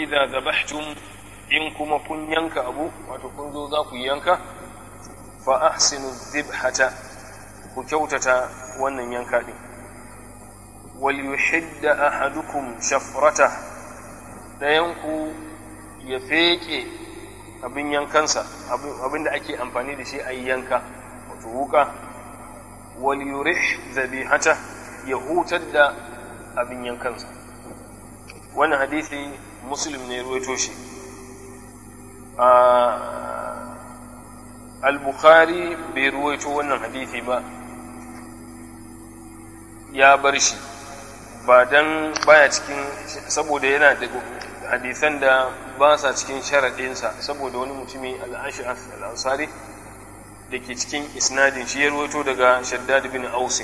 idza dhabhtum in kuma kun yanka abu wato kun zo za ku yanka fa ahsinu dhibhata ku kyautata wannan yanka din wal yuhidda ahadukum shafrata dayanku ya feke abin yankansa abin da ake amfani da shi a yanka wato wuka wal yurih zabihata ya hutar da abin yankansa wannan hadisi muslim ne ruwaito shi al-bukhari bai ruwaito wannan hadisi ba ya bar shi ba dan baya cikin saboda yana da hadisan da ba sa cikin sharaɗinsa saboda wani mutumi al-ash'af al-ansari da ke cikin isnadin shi ya ruwaito daga shaddad bin ausi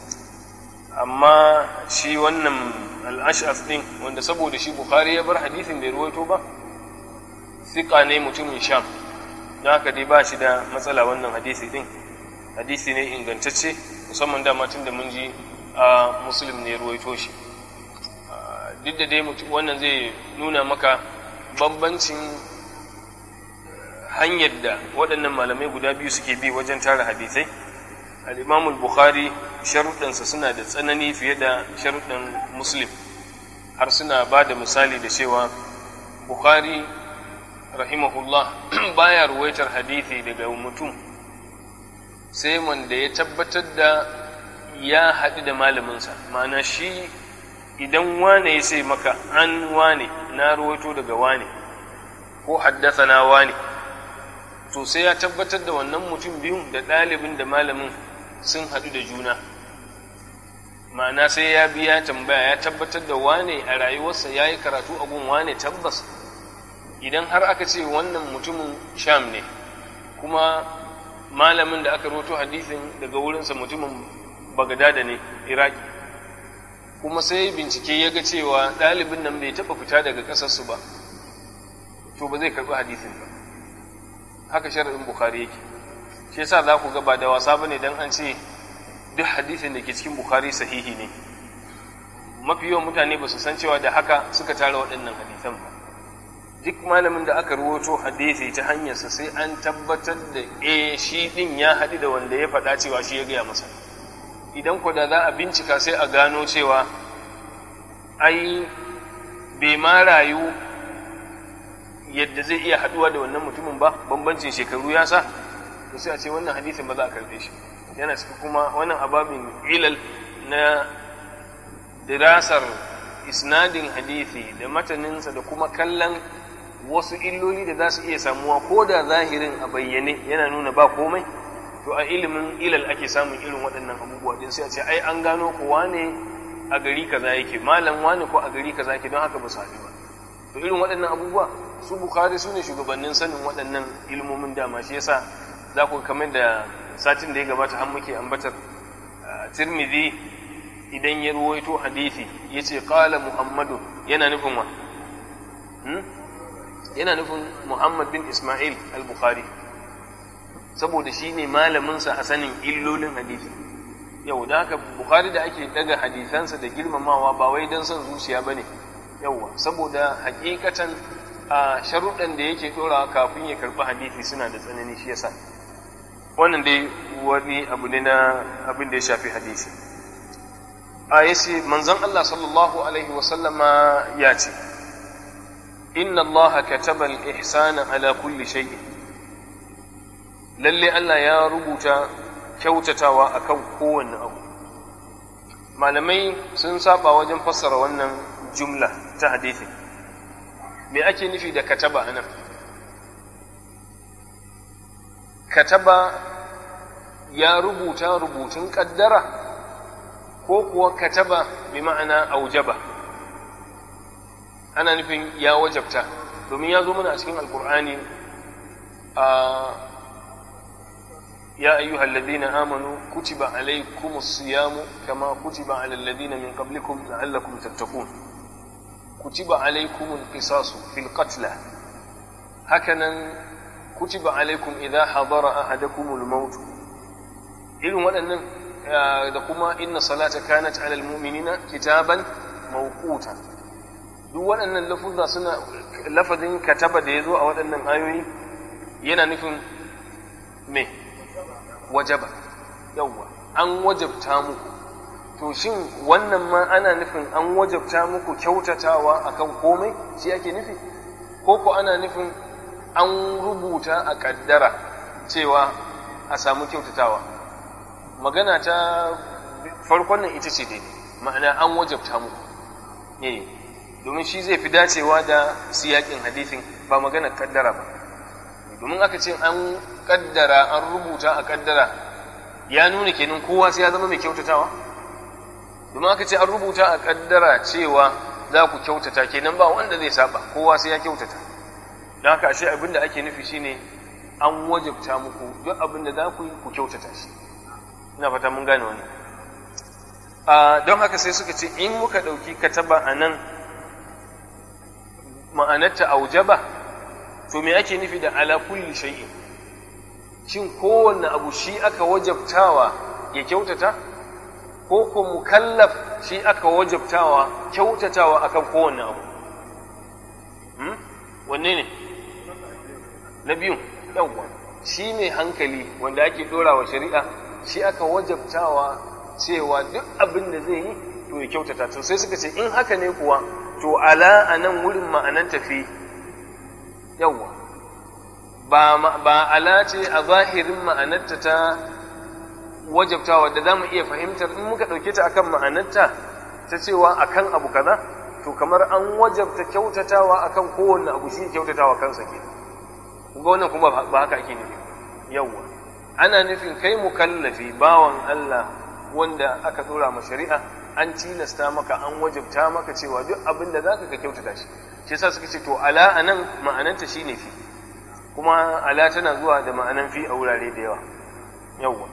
amma shi wannan al-ash'af din wanda saboda shi bukhari ya bar hadisin bai ruwaito ba siƙa ne mutumin sham don haka dai ba shi da matsala wannan hadisi din hadisi ne ingantacce musamman dama tun da mun ji a muslim ne ruwaito shi duk da dai wannan zai nuna maka bambancin hanyar da waɗannan malamai guda biyu suke bi wajen tara hadisai al'imamul bukhari sharuɗansa suna da tsanani fiye da sharuɗan muslim har suna ba da misali da cewa bukhari rahimahullah baya ruwaitar hadithi daga mutum sai wanda ya tabbatar da ya haɗu da malaminsa ma'ana shi idan wane ya sai maka an wane na ruwaito daga wane ko haddasa na wane to sai ya tabbatar da wannan mutum biyu da ɗalibin da malamin sun haɗu da juna ma'ana sai ya biya tambaya ya tabbatar da wane a rayuwarsa ya yi karatu a gun wane tabbas idan har aka ce wannan mutumin sham ne kuma malamin da aka roto hadisin daga wurinsa mutumin bagadada ne iraki kuma sai bincike ya ga cewa ɗalibin nan bai taɓa fita daga ƙasarsu ba to ba zai karɓi hadisin ba haka shari'in bukhari yake shi yasa za ku ga ba da wasa bane dan an ce duk hadisin da ke cikin bukhari sahihi ne mafi yawan mutane ba su san cewa da haka suka tara waɗannan hadisan ba duk malamin da aka ruwato hadisi ta hanyarsa sai an tabbatar da eh shi din ya haɗu da wanda ya faɗa cewa shi ya gaya masa idan ko da za a bincika sai a gano cewa ai bai ma rayu yadda zai iya haɗuwa da wannan mutumin ba bambancin shekaru ya sa to sai a ce wannan hadisin ba za a karɓe shi yana ciki kuma wannan ababin ilal na dirasar isnadin hadisi da mataninsa da kuma kallon wasu illoli da za su iya samuwa ko da zahirin a bayyane yana nuna ba komai to a ilimin ilal ake samun irin waɗannan abubuwa din sai a ce ai an gano ko wane a gari kaza yake malam wane ko a gari kaza yake don haka ba su haɗu ba to irin waɗannan abubuwa su bukhari su ne shugabannin sanin waɗannan ilmomin dama shi yasa za ku kamar da satin da ya gabata har muke ambatar tirmidhi idan ya ruwaito hadisi ya ce qala muhammadu yana nufin wa yana nufin muhammad bin ismail al-bukhari saboda shi ne malaminsa a sanin illolin hadisi yau da haka bukhari da ake daga hadisansa da girmamawa ba wai don son zuciya ba ne yauwa saboda hakikatan a sharuɗan da yake ɗorawa kafin ya karɓi hadisi suna da tsanani shi yasa wannan dai wani abu ne na abin da ya shafi hadisi a yace manzon Allah sallallahu alaihi wasallama ya ce inna Allah kataba al-ihsana ala kulli shay'in lalle Allah ya rubuta kyautatawa akan kowanne abu malamai sun saba wajen fassara wannan jumla ta hadisi me ake nufi da kataba anan kataba ya rubuta rubutun kaddara ko kuwa kataba bi ma'ana aujaba ana nufin ya wajabta domin ya zo mana a cikin alkur'ani a يا أيها الذين آمنوا كتب عليكم الصيام كما كتب على الذين من قبلكم لعلكم تتقون كتب عليكم القصاص في القتلى هكذا كتب عليكم إذا حضر أحدكم الموت إلهم أن دكما إن صلاة كانت على المؤمنين كتابا موقوتا duk waɗannan lafuzza suna lafazin kataba da ya zo a waɗannan ayoyi yana nufin me wajaba yawwa an wajabta muku to shin wannan ma ana nufin an wajabta muku kyautatawa akan komai shi ake nufi ko ko ana nufin an rubuta a ƙaddara cewa a samu kyautatawa magana ta farkon nan ita ce daidai ma'ana an wajabta muku eh domin shi zai fi dacewa da siyakin hadithin ba magana kaddara ba domin aka ce an kaddara an rubuta a kaddara ya nuna kenan kowa sai ya zama mai kyautatawa domin aka ce an rubuta a kaddara cewa za ku kyautata kenan ba wanda zai saba kowa sai ya kyautata don haka ashe abin da ake nufi shine an wajabta muku duk abin da za ku yi ku kyautata shi ina fata mun gane wannan don haka sai suka ce in muka ɗauki kataba a nan ma'anarta aujaba to me ake nufi da ala kulli shay'in shin kowanne abu shi aka wajabtawa ya kyautata ko ko mukallaf shi aka wajabtawa kyautatawa akan kowanne abu hmm? wanne ne na biyun yawwa shi mai hankali wanda ake dora wa shari'a shi aka wajabtawa cewa duk abin da zai yi to ya kyautata to sai suka ce in haka ne kuwa to ala a nan wurin ma'anan tafi yawwa ba, ba ala ce a zahirin ma'anarta ta wajabtawa da za mu iya fahimtar in muka ɗauke ta akan ma'anarta ta cewa akan abu kaza to kamar an wajabta kyautatawa akan kowanne abu shi kyautatawa kansa ke ga wannan kuma ba haka ake nufi yawwa ana nufin kai mukallafi bawan Allah wanda aka dora ma shari'a an tilasta maka an wajabta maka cewa duk abin da zaka ka kyautata shi shi yasa suka ce to ala anan ma'ananta shine fi kuma ala tana zuwa da ma'anan fi a wurare da yawa yawwa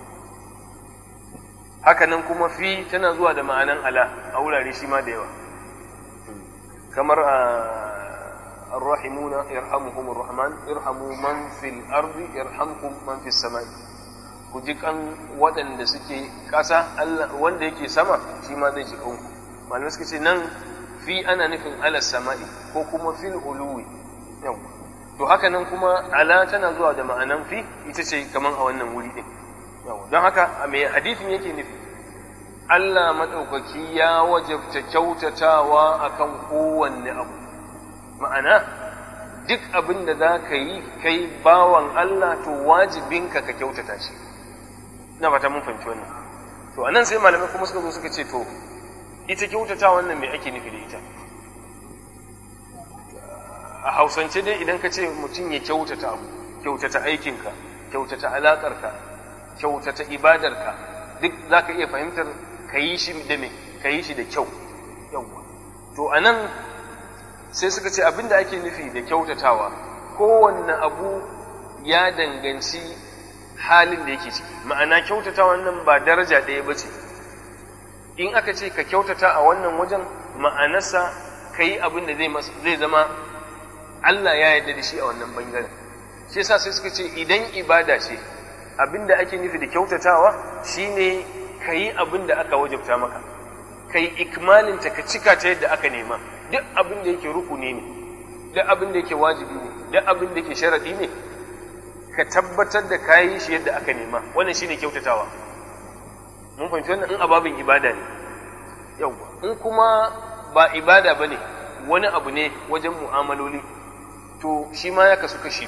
haka nan kuma fi tana zuwa da ma'anan ala a wurare shi ma da yawa kamar a الراحمون يرحمهم الرحمن ارحموا من في الأرض يرحمكم من في السماء ku ji kan waɗanda suke ƙasa wanda yake sama shi ma zai ji kanku malamai suka ce nan fi ana nufin ala sama'i ko kuma fil uluwi yau to haka nan kuma ala tana zuwa da ma'anan fi ita ce kaman a wannan wuri din yau don haka a mai hadithin yake nufi Allah maɗaukaki ya wajabta kyautatawa akan kowanne abu ma'ana duk abin da za ka yi kai bawan Allah to wajibinka ka kyautata shi na fata mun fahimci wannan to anan sai malamai kuma suka zo suka ce to ita kyautata wannan me ake nufi da ita a hausance dai idan ka ce mutum ya kyautata abu kyautata aikinka kyautata alaƙarka kyautata ibadarka duk za ka iya fahimtar ka yi shi da me ka yi shi da kyau yawwa to anan sai suka ce abin da ake nufi da kyautatawa kowanne abu ya danganci halin da yake ciki ma'ana kyautatawa nan ba daraja ɗaya ba ce in aka ce ka kyautata a wannan wajen ma'anarsa ka yi abin da zai zama Allah ya yarda da shi a wannan bangaren shi yasa sai suka ce idan ibada ce abin da ake nufi da kyautatawa shine ka yi abin da aka wajabta maka ka yi ikmalinta ka cika ta yadda aka nema duk abin da yake rukuni ne duk abin da yake wajibi ne duk abin da yake sharadi ne ka tabbatar da ka yi shi yadda aka nema wannan shine kyautatawa mun fahimci wannan in ababin ibada ne yawwa in kuma ba ibada bane wani abu ne wajen mu'amaloli to shi ma ya kasu kashi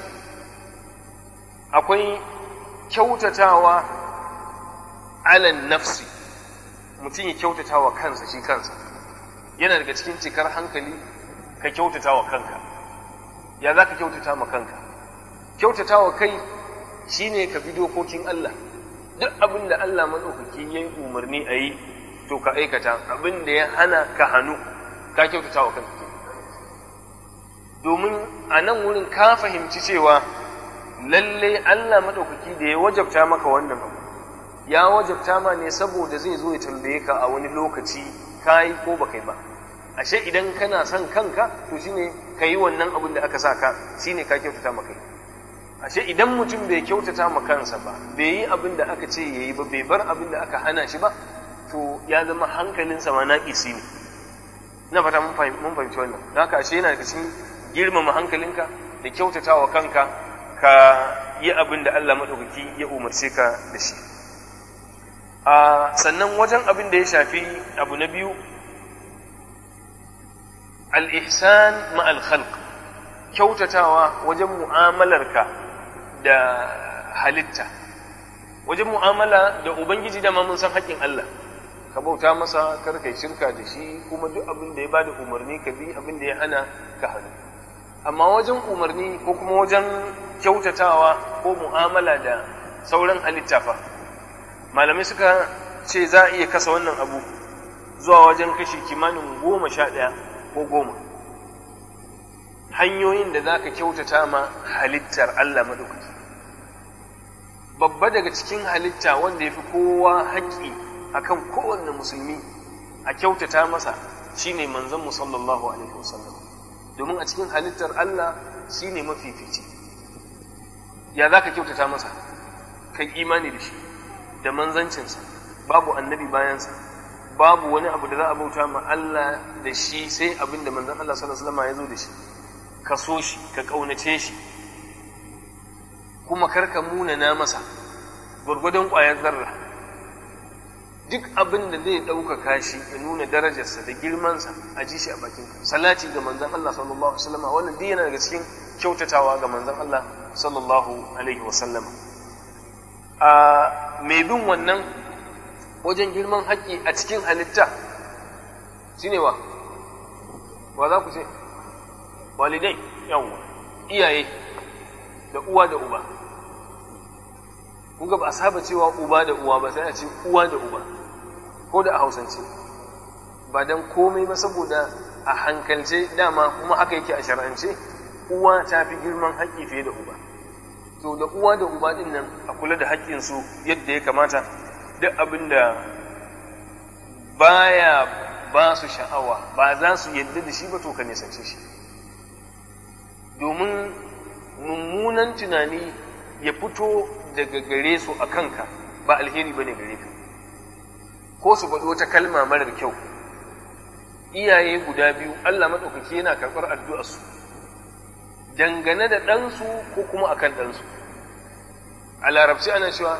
akwai kyautatawa alan nafsi mutum ya kyautatawa kansa shi kansa yana daga cikin cikar hankali ka kyautata wa kanka ya za ka kyautata ma kanka kyautata wa kai shine ka bi dokokin Allah duk abin da Allah maɗaukaki ya yi umarni a yi to ka aikata abin da ya hana ka hannu ka kyautata wa kanka domin a nan wurin ka fahimci cewa lalle Allah maɗaukaki da ya wajabta maka wannan abu ya wajabta ma ne saboda zai zo ya tambaye ka a wani lokaci ka yi ko ba kai ba ashe idan kana son kanka to shine ka yi wannan abin da aka sa ka shine ka kyautata ma kai ashe idan mutum bai kyautata ma kansa ba bai yi abin da aka ce yayi ba bai bar abin da aka hana shi ba to ya zama hankalinsa ma naƙisi ne na fata mun fahimci wannan don haka ashe yana daga cikin girmama hankalinka da kyautata wa kanka ka yi abin da Allah maɗaukaki ya umarce ka da shi a sannan wajen abin da ya shafi abu na biyu al-ihsan ma'al khalq kyautatawa wajen mu'amalarka da halitta wajen mu'amala da ubangiji da mun san haƙƙin Allah ka bauta masa kar kai shirka da shi kuma duk abin da ya bada umarni ka bi abin da ya hana ka hannu amma wajen umarni ko kuma wajen kyautatawa ko mu'amala da sauran halitta fa malamai suka ce za a iya kasa wannan abu zuwa wajen kashi kimanin goma sha ɗaya ko goma hanyoyin da za ka kyautata ma halittar Allah maɗaukaki babba daga cikin halitta wanda ya fi kowa haƙƙi akan kowanne musulmi a kyautata masa shine manzon mu sallallahu alaihi wasallam domin a cikin halittar Allah shine mafifici ya za ka kyautata masa kai imani da shi da manzancinsa babu annabi bayansa babu wani abu da za a bauta ma Allah da shi sai abin da manzon Allah sallallahu alaihi wasallam ya zo da shi ka so shi ka ƙaunace shi kuma karka munana masa gwargwadon ƙwayar zarra duk abin da zai ɗaukaka shi ya nuna darajarsa da girmansa a ji shi a bakin salati ga manzon Allah sallallahu alaihi wasallam wannan duk yana daga cikin kyautatawa ga manzon Allah sallallahu alaihi wasallam a mai bin wannan wajen girman haƙƙi a cikin halitta shine wa wa za ku ce walidai yawwa iyaye da uwa da uba kuga ba a saba cewa uba da uwa ba sai a ce uwa da uba ko da a hausance ba don komai ba saboda a hankalce dama kuma haka yake a shar'ance uwa ta fi girman haƙƙi fiye da uba to da uwa da uba din nan a kula da haƙƙinsu yadda ya kamata duk abin da baya ba su sha'awa ba za su yadda da shi ba to ka nisance shi domin mummunan tunani ya fito daga gare su a kanka ba alheri ba ne gare ka ko su faɗi wata kalma marar kyau iyaye guda biyu Allah maɗaukaki yana karɓar addu'arsu dangane da ɗansu ko kuma akan ɗansu a larabci ana cewa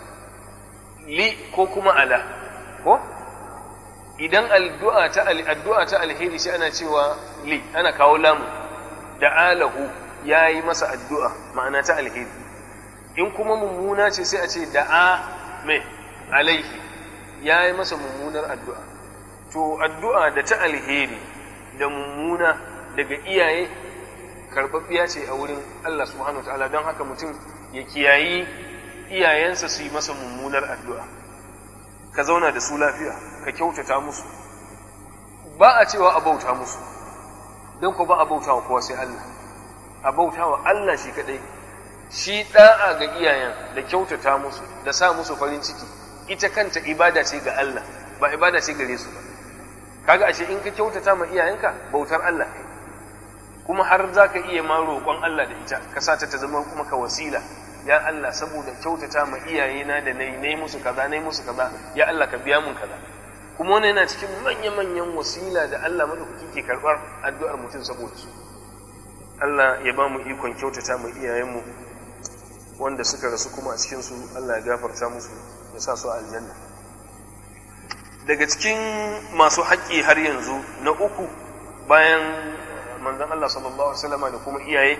li ko kuma ala ko idan addu'a ta addu'a ta alheri shi ana cewa li ana kawo lamu da alahu ya yi masa addu'a ma'ana ta alheri in kuma mummuna ce sai a ce da'a mai alaihi ya yi masa mummunar addu'a to addu'a da ta alheri da mummuna daga iyaye karɓaɓɓiya ce a wurin Allah subhanahu wa ta'ala don haka mutum ya kiyayi iyayensa su yi masa mummunar addu'a ka zauna da su lafiya ka kyautata musu ba a cewa a bauta musu don ku ba a bauta wa kowa sai Allah a bauta wa Allah shi kaɗai shi ɗa'a ga iyayen da kyautata musu da sa musu farin ciki ita kanta ibada ce ga Allah ba ibada ce gare su ba kaga ashe in ka kyautata ma iyayenka bautar Allah kai kuma har za ka iya ma roƙon Allah da ita ka sa ta ta zama kuma ka wasila ya Allah saboda kyautata ma iyayena da nayi nayi musu kaza nayi musu kaza ya Allah ka biya mun kaza kuma wannan yana cikin manya-manyan wasila da Allah madaukaki ke karɓar addu'ar mutum saboda su Allah ya ba mu ikon kyautata ma iyayenmu wanda suka rasu kuma a cikinsu Allah ya gafarta musu ya sa su a aljanna daga cikin masu haƙƙi har yanzu na uku bayan manzon Allah sallallahu alaihi wasallam da kuma iyaye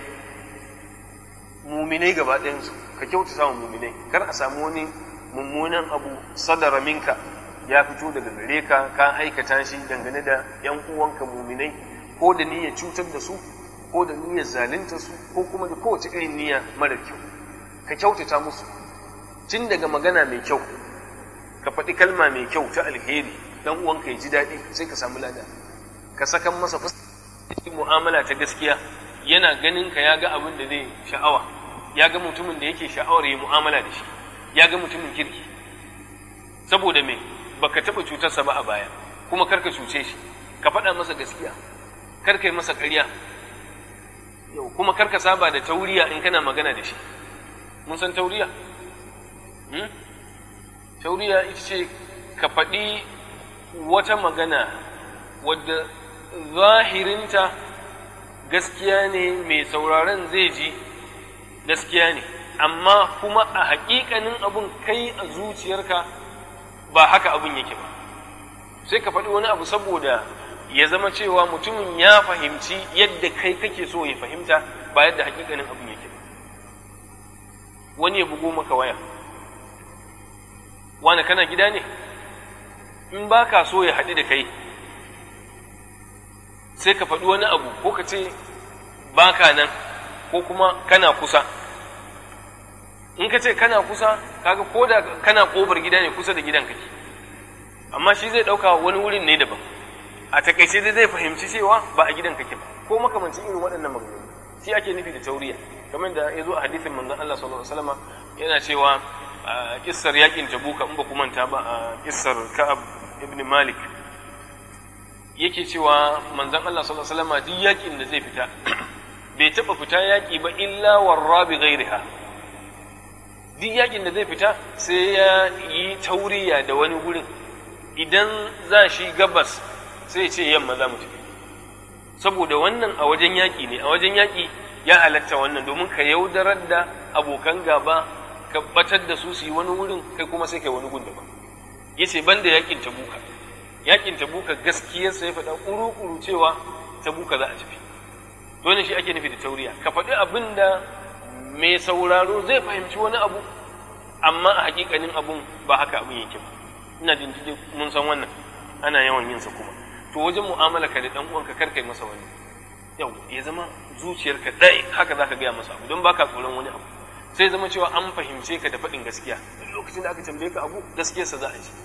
muminai gaba ɗayansu ka kyautata wa muminai kar a samu wani mummunan abu sadara minka ya fito daga gare ka ka aikata shi dangane da yan uwanka muminai ko da niyyar cutar da su ko da niyyar zalunta su ko kuma da kowace irin niyya mara kyau ka kyautata musu tun daga magana mai kyau ka faɗi kalma mai kyau ta alheri dan uwanka ya ji daɗi sai ka samu lada ka sakan masa fuska mu'amala ta gaskiya yana ganin ka ya ga abin da zai sha'awa ya ga mutumin da yake sha'awar yi mu'amala da shi ya ga mutumin kirki saboda me baka taɓa cutarsa ba a baya kuma karka cuce shi ka faɗa masa gaskiya karka yi masa ƙarya yau kuma karka saba da tauriya in kana magana da shi mun san tauriya tauriya ita ce ka faɗi wata magana wadda zahirinta gaskiya ne mai sauraron zai ji gaskiya ne amma kuma a haƙiƙanin abun kai a zuciyarka ba haka abun yake ba sai ka faɗi wani abu saboda ya zama cewa mutumin ya fahimci yadda kai kake so ya fahimta ba yadda haƙiƙanin abun yake ba wani ya bugo maka waya wani kana gida ne in ba ka so ya haɗu da kai sai ka faɗi wani abu ko ka ce ba ka nan ko kuma kana kusa in ka ce kana kusa kaga ko da kana ƙofar gida ne kusa da gidan kake amma shi zai ɗauka wani wurin ne daban a takaice dai zai fahimci cewa ba a gidan kake ba ko makamancin irin waɗannan maganganu shi ake nufi da tauriya kamar da ya zo a hadisin manzon Allah sallallahu alaihi wasallam yana cewa a kissar yakin tabuka in ba ku manta ba a kissar ka'ab ibn malik yake cewa manzon Allah sallallahu alaihi wasallam duk yakin da zai fita bai taba fita yaki ba illa warra bi ghairiha duk yakin da zai fita sai ya yi tauriya da wani gurin idan za shi gabas sai ce yamma za mu tafi saboda wannan a wajen yaƙi ne a wajen yaƙi ya halatta wannan domin ka yaudarar da abokan gaba ka batar da su su yi wani wurin kai kuma sai kai wani gun daban ya ce ban da yaƙin tabuka yaƙin tabuka gaskiyarsa ya faɗa ƙuru-ƙuru cewa tabuka za a tafi dole shi ake nufi da tauriya ka faɗi abin da mai sauraro zai fahimci wani abu amma a hakikanin abun ba haka abin yake ba ina jin mun san wannan ana yawan yin sa kuma to wajen mu'amala ka da dan uwanka kar kai masa wani yau ya zama zuciyarka dai haka zaka gaya masa abu don baka tsoron wani abu sai zama cewa an fahimce ka da faɗin gaskiya duk lokacin da aka tambaye ka abu gaskiyarsa za a ji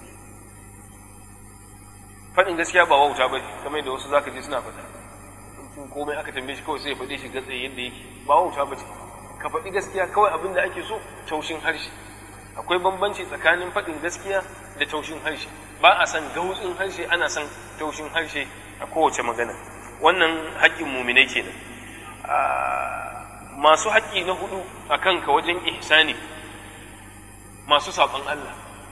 faɗin gaskiya ba wauta ba kamar da wasu zaka je suna faɗa komai aka tambaye shi kawai sai ya faɗe shi gatsaye yadda yake ba wauta ba ce ka faɗi gaskiya kawai abin da ake so taushin harshe akwai bambanci tsakanin faɗin gaskiya da taushin harshe ba a san gautsin harshe ana san taushin harshe a kowace magana wannan haƙƙin muminai kenan masu haƙƙi na hudu a kanka wajen ihsani masu saɓon Allah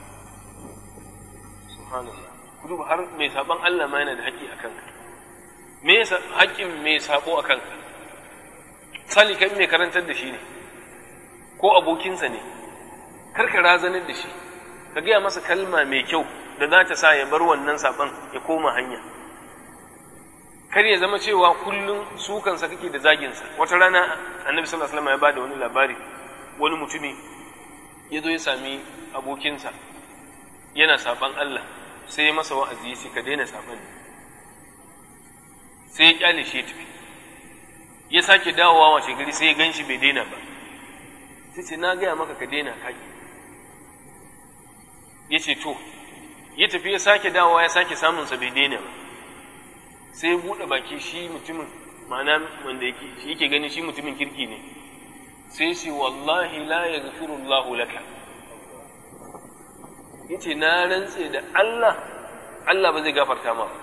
subhanallah kudu har mai saɓon Allah ma yana da haƙƙi a kanka me haƙƙin mai saɓo a kanka sali kai mai karantar da shi ne ko abokinsa ne karka razanar da shi ka gaya masa kalma mai kyau da za ta sa ya bar wannan saɓon ya koma hanya kar ya zama cewa kullum sukansa kake da zaginsa wata rana annabi sallallahu alaihi wasallam ya bada wani labari wani mutumi ya zo ya sami abokinsa yana saɓon Allah sai ya masa wa'azi ya ce ka daina saɓon sai ya kyale shi ya tafi ya sake dawowa wace gari sai ya gan shi bai daina ba sai ce na gaya maka ka daina kaki ya ce to ya tafi ya sake dawowa ya sake samunsa bai daina ba sai ya buɗe baki shi mutumin ma'ana wanda yake gani shi mutumin kirki ne sai ce wallahi la ya Allahu laka ya ce na rantse da Allah Allah ba zai gafarta ma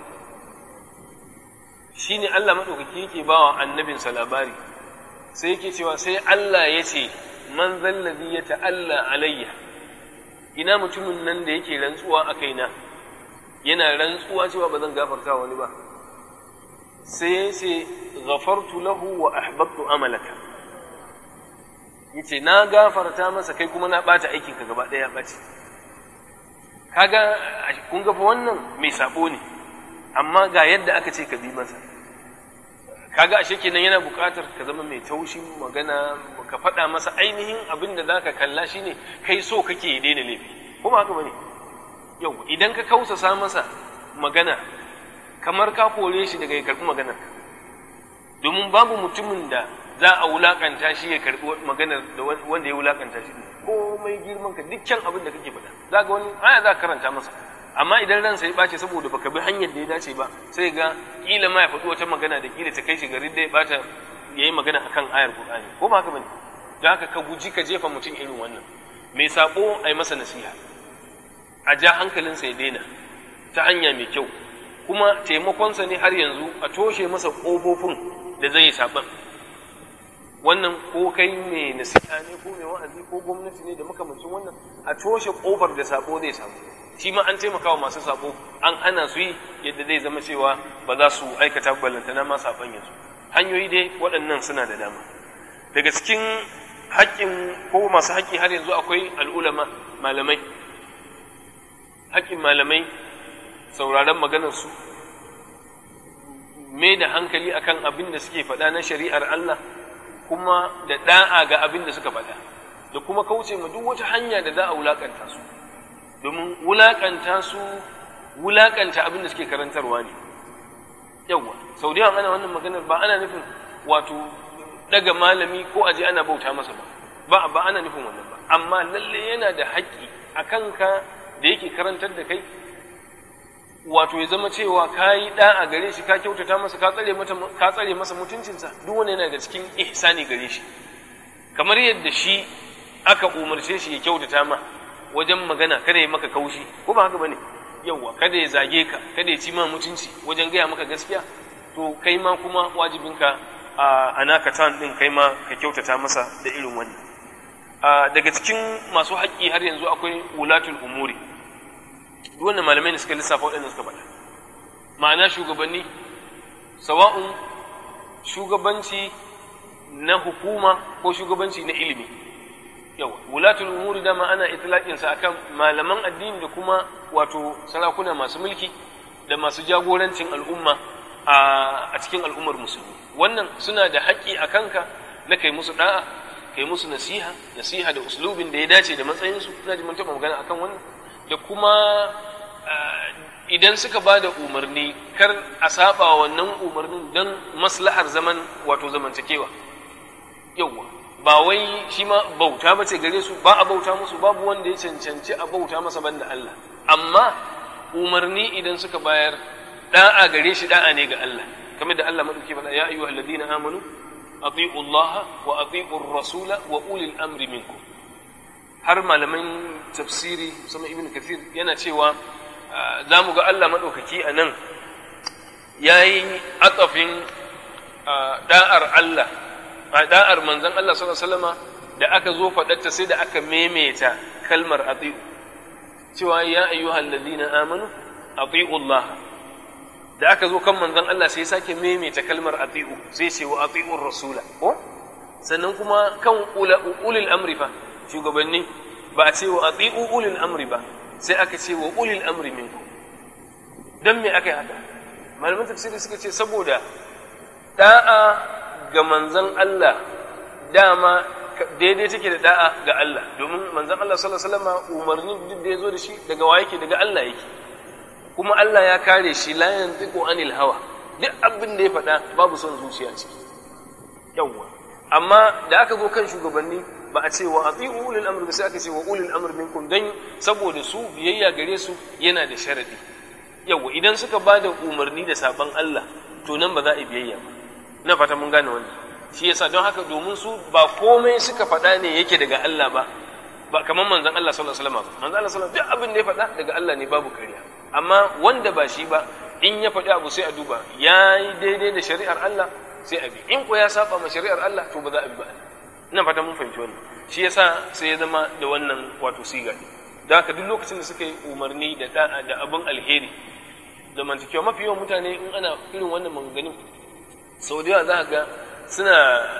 shi ne Allah maɗaukaki yake ba wa annabinsa labari sai yake cewa sai Allah ya ce man zallazi ya ta'alla alayya ina mutumin nan da yake rantsuwa a kaina yana rantsuwa cewa ba zan gafarta wani ba sai ya ce ghafartu lahu wa ahbabtu amalaka yace na gafarta masa kai kuma na bata aikin ka gaba daya bace kaga kun ga fa wannan mai sabo ne amma ga yadda aka ce ka bi masa kaga ashe kenan yana buƙatar ka zama mai taushin magana ka faɗa masa ainihin abin da zaka kalla shine kai so kake ya daina laifi kuma haka bane yau idan ka kausasa masa magana kamar ka kore shi daga ya karɓi maganar domin babu mutumin da za a wulakanta shi ya karɓi maganar da wanda ya wulakanta shi komai girman ka dukkan abin da kake faɗa za ga wani aya za ka karanta masa amma idan ransa ya ɓace saboda baka bi hanyar da ya dace ba sai ga kila ma ya faɗi wata magana da kila ta kai shi garin da ya ɓata ya yi magana akan ayar Qur'ani ko ba haka bane da haka ka guji ka jefa mutum irin wannan mai sabo a yi masa nasiha a ja hankalinsa ya daina ta hanya mai kyau kuma taimakonsa ne har yanzu a toshe masa ƙofofin da zai yi saɓan wannan ko kai mai nasiha ne ko mai wa'azi ko gwamnati ne da makamancin wannan a toshe ƙofar da sabo zai samu shi ma an taimaka wa masu sabo an hana su yi yadda zai zama cewa ba za su aikata ballantana ma saɓan yanzu hanyoyi dai waɗannan suna da dama daga cikin haƙƙin ko masu haƙƙi har yanzu akwai al'ulama malamai haƙƙin malamai sauraron maganarsu mai da hankali akan abin da suke faɗa na shari'ar Allah kuma da ɗa'a ga abin da suka faɗa da kuma kauce ma duk wata hanya da za a wulaƙanta su domin wulaƙanta su wulaƙanta abin da suke karantarwa ne yawwa sau da yawan ana wannan maganar ba ana nufin wato daga malami ko aje ana bauta masa ba ba ba ana nufin wannan ba amma lalle yana da haƙƙi a kanka da yake karantar da kai wato ya zama cewa ka yi ɗa a gare shi ka kyautata masa ka tsare mata ka tsare masa mutuncinsa duk wanda yana da cikin ihsani gare shi kamar yadda shi aka umarce shi ya kyautata ma wajen magana kada ya maka kaushi ko ba haka bane yawwa kada ya zage ka kada ya ci ma mutunci wajen gaya maka gaskiya to kai ma kuma wajibinka a naka tan din kai ma ka kyautata masa da irin wannan daga cikin masu haƙƙi har yanzu akwai wulatul umuri duk wannan malamai ne suka lissafa waɗanda suka faɗa ma'ana shugabanni sawa'un shugabanci na hukuma ko shugabanci na ilimi yawa wulatul umuri dama ana itlaqin sa akan malaman addini da kuma wato sarakuna masu mulki da masu jagorancin al'umma a cikin al'ummar musulmi wannan suna da haƙƙi a kanka na kai musu da'a kai musu nasiha nasiha da uslubin da ya dace da matsayinsu ina ji mun taɓa magana akan wannan da kuma idan suka ba da umarni kar a saba wannan umarnin don maslahar zaman wato zamantakewa yauwa ba wai shi ma bauta ba ce gare su ba a bauta musu babu wanda ya cancanci a bauta masa banda Allah amma umarni idan suka bayar da'a gare shi da'a ne ga Allah kamar da Allah madauki faɗa ya ayyuhal ladina amanu ati'u Allah wa ati'u rasula wa ulil amri minkum har malaman tafsiri musamman ibn kathir yana cewa za mu ga Allah maɗaukaki a nan ya yi atsafin da'ar Allah da'ar manzan Allah sallama da aka zo faɗarta sai da aka maimaita kalmar ati'u cewa ya ayyuhal ladina amanu ati'u Allah da aka zo kan manzan Allah sai sake maimaita kalmar ati'u sai ce wa ati'ur rasula ko sannan kuma kan ulil amri fa shugabanni ba a ce wa ati'u ulil amri ba sai aka ce wa ulil amri minku dan me aka yi haka malaman tafsiri suka ce saboda da'a ga manzon Allah dama daidai take da da'a ga Allah domin manzon Allah sallallahu alaihi wasallam umarnin duk da yazo da shi daga wa yake daga Allah yake kuma Allah ya kare shi la yantiqu anil hawa duk abin da ya faɗa babu son zuciya ciki yawwa amma da aka zo kan shugabanni ba a ce wa ati'u ulil amr ba sai aka ce wa ulil amr minkum dan saboda su biyayya gare su yana da sharadi yawa idan suka ba da umarni da saban Allah to nan ba za a yi biyayya ba ina fata mun gane wannan shi yasa don haka domin su ba komai suka faɗa ne yake daga Allah ba ba kamar manzon Allah sallallahu alaihi wasallam ba manzon Allah sallallahu duk abin da ya faɗa daga Allah ne babu kariya amma wanda ba shi ba in ya faɗi abu sai a duba yayi daidai da shari'ar Allah sai a bi in ko ya saba ma shari'ar Allah to ba za a bi ba ina fata mun fahimci wannan shi yasa sai ya zama da wannan wato siga da haka duk lokacin da suka yi umarni da da'a da abin alheri da mantakewa mafi yawan mutane in ana irin wannan maganganun sau da yawa za ga suna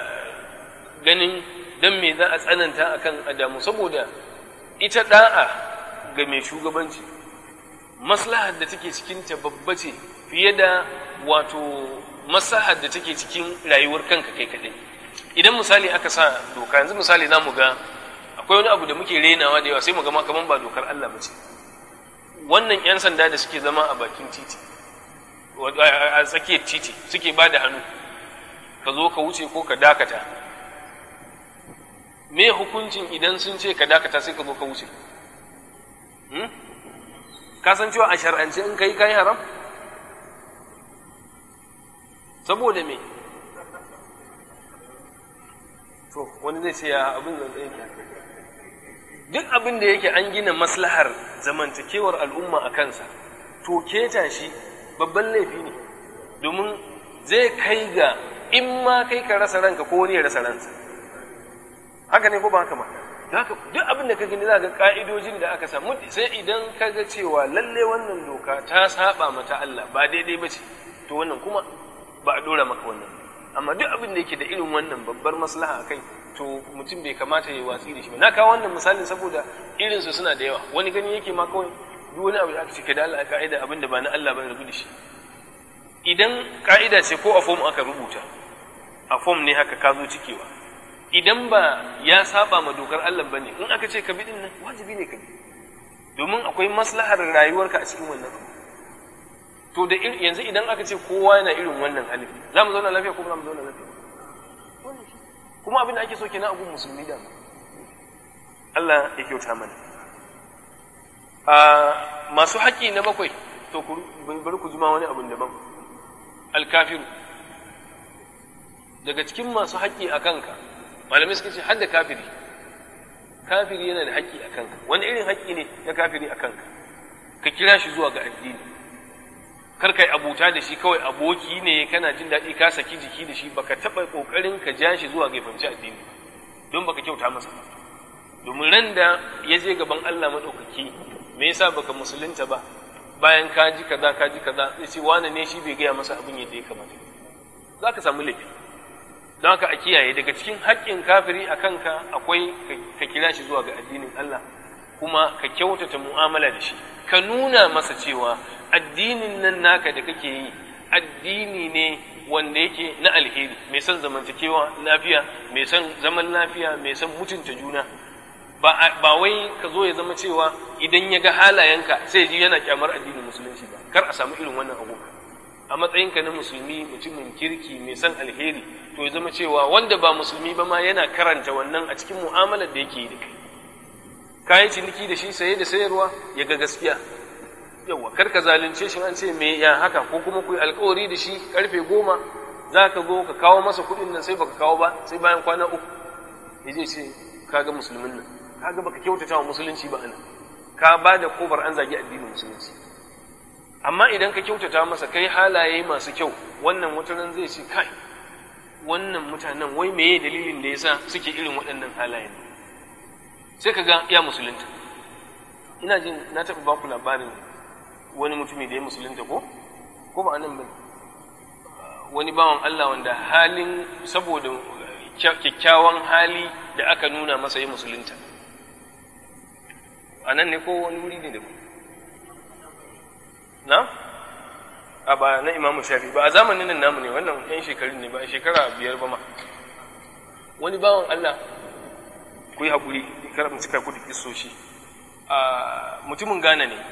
ganin dan me za a tsananta akan adamu saboda ita da'a ga mai shugabanci maslahar da take cikinta babba ce fiye da wato maslahar da take cikin rayuwar kanka kai kaɗai idan misali aka sa doka yanzu misali za mu ga akwai wani abu da muke renawa da yawa sai mu ga kaman ba dokar Allah ba ce wannan 'yan sanda da suke zama a bakin titi a tsakiyar titi suke ba da hannu ka zo ka wuce ko ka dakata me hukuncin idan sun ce ka dakata sai ka zo ka wuce ka san cewa a shar'ance in kai kai haram saboda me to wani zai ce ya abin da yake duk abin da yake an gina maslahar zamantakewar al'umma a kansa to keta shi babban laifi ne domin zai kai ga in ma kai ka rasa ranka ko wani ya rasa ransa haka ne ko ba haka ma haka duk abin da ka gani za ga ka'idojin da aka samu sai idan ka ga cewa lalle wannan doka ta saba mata Allah ba daidai ba ce to wannan kuma ba a dora maka wannan amma duk abin da yake da irin wannan babbar maslaha akai to mutum bai kamata ya watsi da shi ba na kawo wannan misalin saboda irinsu suna da yawa wani gani yake ma kawai duk wani abu da aka cike da Allah ka'ida abin da ba na Allah ba rabu da shi idan ka'ida ce ko a fom aka rubuta a fom ne haka ka zo cikewa idan ba ya saba ma dokar Allah bane in aka ce ka bi din nan wajibi ne ka bi domin akwai maslahar rayuwarka a cikin wannan to da yanzu idan aka ce kowa yana irin wannan halin za mu zauna lafiya ko ba za mu zauna lafiya kuma abin da ake so kenan a gun musulmi da Allah ya kyauta mana a masu haƙƙi na bakwai to bari ku jima wani abin daban alkafiru daga cikin masu haƙƙi a kanka malamai suka ce hadda kafiri kafiri yana da haƙƙi a kanka wani irin haƙƙi ne na kafiri a kanka ka kira shi zuwa ga addini kar kai abuta da shi kawai aboki ne kana jin daɗi ka saki jiki da shi baka taɓa ƙoƙarin ka ja shi zuwa ga fahimci addini don baka kyauta masa ba domin ran da ya je gaban Allah maɗaukaki me yasa baka musulunta ba bayan ka ji kaza ka ji kaza zai ce wane ne shi bai gaya masa abin yadda ya kamata za ka samu laifi don haka a kiyaye daga cikin haƙƙin kafiri a kanka akwai ka kira shi zuwa ga addinin Allah kuma ka kyautata mu'amala da shi ka nuna masa cewa addinin nan naka da kake yi addini ne wanda yake na alheri mai son zamantakewa lafiya mai son zaman lafiya mai son mutunta juna ba wai ka zo ya zama cewa idan ya ga halayenka sai ji yana kyamar addinin musulunci ba kar a samu irin wannan abu a matsayinka na musulmi mutumin kirki mai son alheri to ya zama cewa wanda ba musulmi ba ma yana karanta wannan a cikin mu'amalar da yake yi da kai kayan ciniki da shi saye da sayarwa ya ga gaskiya yawa kar ka zalunce shi an ce me ya haka ko kuma ku yi alkawari da shi karfe goma za ka zo ka kawo masa kuɗin nan sai baka kawo ba sai bayan kwana uku ya je ce kaga musulmin nan kaga baka kyautata wa musulunci ba anan ka ba da kofar an zagi addinin musulunci amma idan ka kyautata masa kai halaye masu kyau wannan wataran zai ce kai wannan mutanen wai meye dalilin da yasa suke irin waɗannan halayen sai ka ga ya musulunta ina jin na taɓa baku labarin wani mutumi da ya musulunta ko ko ba anan ba wani bawan Allah wanda halin saboda kyakkyawan hali da aka nuna masa ya musulunta a nan ne ko wani wuri ne da ku na a ba na imamu shafi ba a zamanin nan namu ne wannan yan shekarun ne ba a shekara biyar ba ma wani bawan Allah ku yi haƙuri kar mu cika ku da kisoshi a mutumin Ghana ne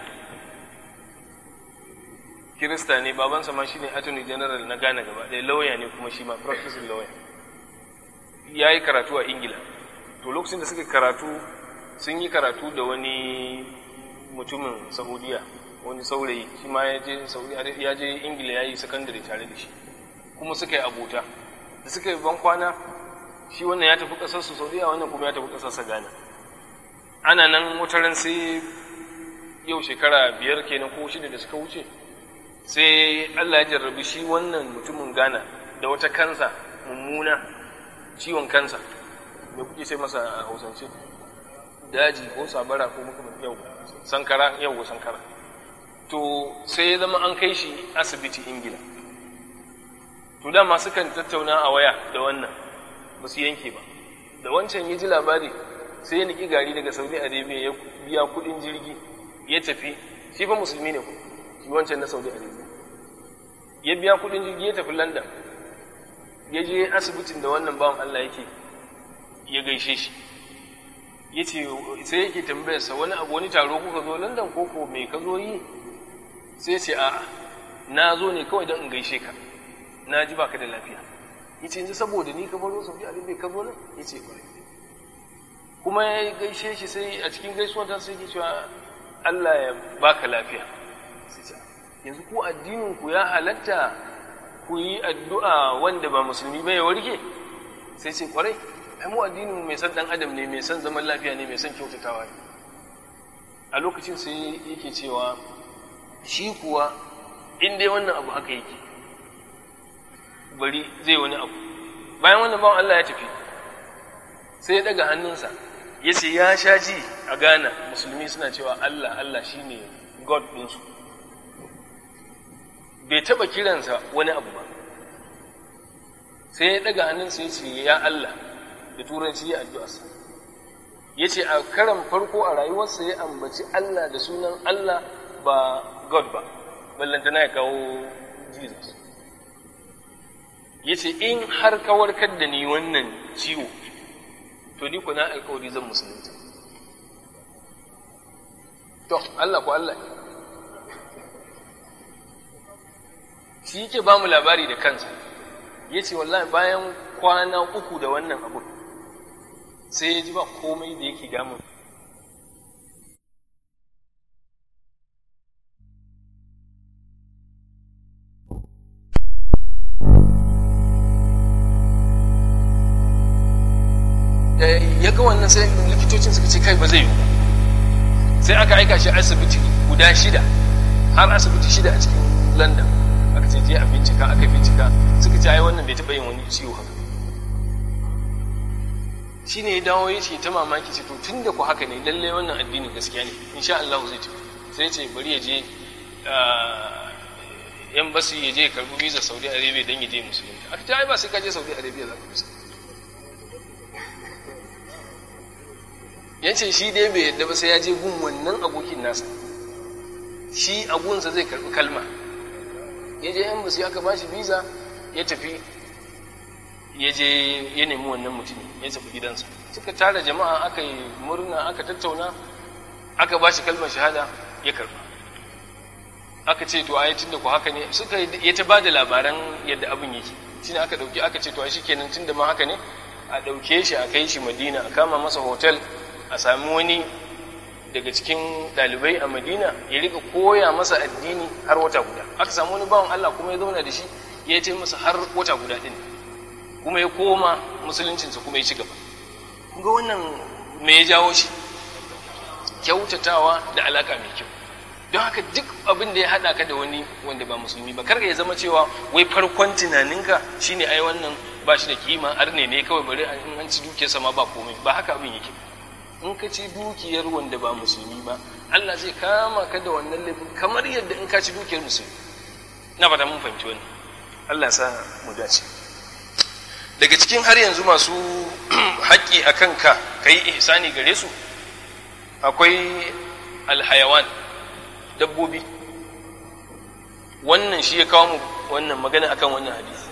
Kirista ne babansa ma shine Attorney General na Ghana gaba ɗaya lauya ne kuma shi ma practicing lawyer ya yi karatu a Ingila to lokacin da suka karatu sun yi karatu da wani mutumin Saudiya wani saurayi shi ma ya je ya je Ingila ya yi secondary tare da shi kuma suka yi abota da suka yi ban kwana shi wannan ya tafi ƙasar su Saudiya wannan kuma ya tafi ƙasar sa Ghana ana nan wataran sai yau shekara biyar kenan ko shida da suka wuce sai Allah ya jarrabi shi wannan mutumin Ghana da wata kansa mummuna ciwon kansa me kuke sai masa a Hausance daji ko sabara ko muka yau sankara yau sankara to sai ya zama an kai shi asibiti Ingila to dama sukan tattauna a waya da wannan ba su yanke ba da wancan ya ji labari sai ya niki gari daga Saudi Arabia ya biya kudin jirgi ya tafi shi fa musulmi ne shi wancan na Saudi Arabia ya biya kudin jirgi ya tafi London ya je asibitin da wannan bawan Allah yake ya gaishe shi ya ce sai yake tambayarsa wani abu wani taro kuka zo London ko ko me ka zo yi sai ce a'a na zo ne kawai don in gaishe ka na ji baka da lafiya ya ce yanzu saboda ni ka baro Saudi Arabia ka zo nan ya ce kwarai kuma ya gaishe shi sai a cikin gaisuwar ta sai ke cewa Allah ya baka lafiya yanzu ku addinin ku ya halatta ku yi addu'a wanda ba musulmi ba ya warke sai ce kwarai ai mu addinin mai san dan adam ne mai san zaman lafiya ne mai san kyautatawa ne a lokacin sai yake cewa shi kuwa in dai wannan abu haka yake bari zai wani abu bayan wannan bawan Allah ya tafi sai ya daga hannunsa ya ce ya sha ji a Ghana musulmi suna cewa Allah Allah shine God ɗinsu bai taɓa kiransa wani abu ba sai ya daga hannunsa ya ce ya Allah da turanci ya addu'arsa ya ce a karan farko a rayuwarsa ya ambaci Allah da sunan Allah ba God ba ballantana ya kawo Jesus ya ce in har ka warkar da ni wannan ciwo to ni ku na alkawari zan musulunta to Allah ku Allah shi yake ba mu labari da kansa ya ce wallahi bayan kwana uku da wannan abu sai ya ji ba komai da yake damun ya ga wannan sai likitocin suka ce kai ba zai yi ba sai aka aika shi asibiti guda shida har asibiti shida a cikin london aka ce je a bincika aka bincika suka ce ai wannan bai taɓa yin wani ciwo haka shi ne ya dawo ya ce ta mamaki ce to tun da ku haka ne lallai wannan addinin gaskiya ne insha Allah zai tafi sai ce bari ya je yan basu ya je karbi visa Saudi Arabia don ya je musulunci aka ce ai ba sai ka je Saudi Arabia za ka musulunci ya ce shi dai bai yadda ba sai ya je gun wannan abokin nasa shi agunsa zai karbi kalma ya je yan basu aka bashi visa ya tafi ya je ya nemi wannan mutumin ya tafi gidansa suka tara jama'a aka yi murna aka tattauna aka ba shi kalmar shahada ya karba aka ce to ai tunda ku haka ne suka ya ta bada labaran yadda abin yake shine aka dauki aka ce to ai shikenan tunda ma haka ne a dauke shi a kai shi Madina a kama masa hotel a sami wani daga cikin dalibai a Madina ya rika koya masa addini har wata guda aka samu wani bawan Allah kuma ya zauna da shi ya ce masa har wata guda din kuma ya koma musuluncinsa kuma ya ci gaba ga wannan me ya jawo shi kyautatawa da alaka mai kyau don haka duk abin da ya haɗa ka da wani wanda ba musulmi ba karka ya zama cewa wai farkon tunaninka shine ai wannan ba shi da kima arne ne kawai bari in an ci dukiyarsa ma ba komai ba haka abin yake in ka ci dukiyar wanda ba musulmi ba Allah zai kama ka da wannan laifin kamar yadda in ka ci dukiyar musulmi na fata mun fahimci wannan Allah sa mu dace daga cikin har yanzu masu haƙƙi a kanka ka yi ihsani gare su akwai alhayawan dabbobi wannan shi ya kawo mu wannan magana akan wannan hadisi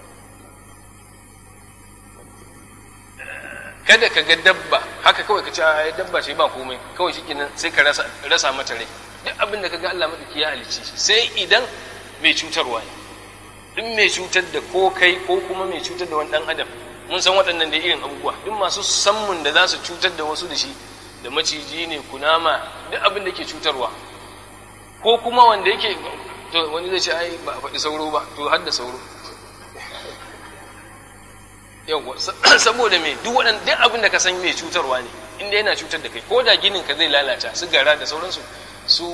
kada ka ga dabba haka kawai ka ce a dabba ce ba komai kawai shikenan sai ka rasa rasa mata rai duk abin da kaga Allah madauki ya halicce shi sai idan mai cutarwa ne duk mai cutar da ko kai ko kuma mai cutar da wani dan adam mun san waɗannan da irin abubuwa duk masu sammun da za su cutar da wasu da shi da maciji ne kunama duk abin da ke cutarwa ko kuma wanda yake to wani zai ce ai ba a faɗi sauro ba to har da sauro yawwa saboda me duk waɗanda duk abin da ka san mai cutarwa ne inda yana cutar da kai ko da ginin ka zai lalata su gara da sauransu su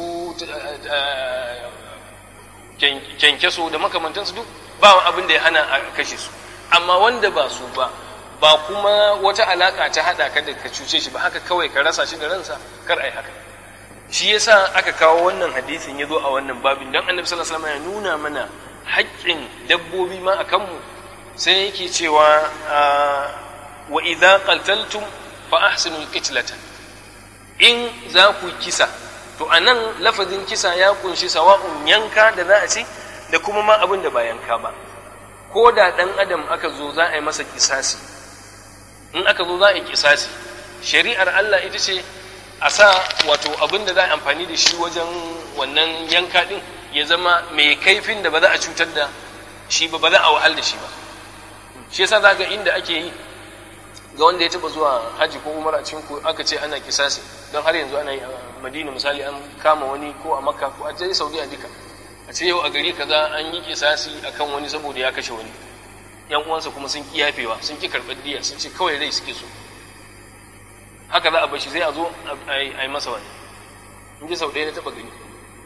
kyankyaso da makamantansu duk ba abin da ya hana a kashe su amma wanda ba su ba ba kuma wata alaka ta hada ka da ka cuce shi ba haka kawai ka rasa shi da ransa kar ai haka shi yasa aka kawo wannan hadisin ya zo a wannan babin don annabi sallallahu alaihi wasallam ya nuna mana haƙƙin dabbobi ma a kanmu sai yake cewa wa idza qataltum fa ahsinul qitlata in za ku kisa to anan lafazin kisa ya kunshi sawa'un yanka da za a ci da kuma ma abin da ba yanka ba ko da ɗan adam aka zo za a yi masa kisasi in aka zo za a yi kisasi shari'ar Allah ita ce a sa wato abin da za a amfani da shi wajen wannan yanka ɗin ya zama mai kaifin da ba za a cutar da shi ba ba za a wahal da shi ba shi yasa za ga inda ake yi ga wanda ya taba zuwa haji ko umar a cikin aka ce ana kisasi don har yanzu ana yi a madina misali an kama wani ko a makka ko a je saudiya duka a ce yau a gari kaza an yi kisasi akan wani saboda ya kashe wani yan uwansa kuma sun ki yafewa sun ki karɓar diya sun ce kawai rai suke so haka za a bashi zai a zo a yi masa wani in ji sau ɗaya na taɓa gani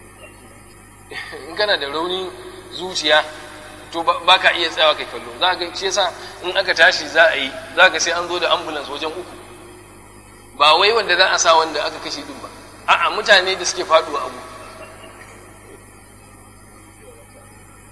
in kana da rauni zuciya to ba ka iya tsayawa kai kallo za ga shi yasa in aka tashi za a yi za ga sai an zo da ambulance wajen uku ba wai wanda za a sa wanda aka kashe din ba a'a mutane da suke faduwa abu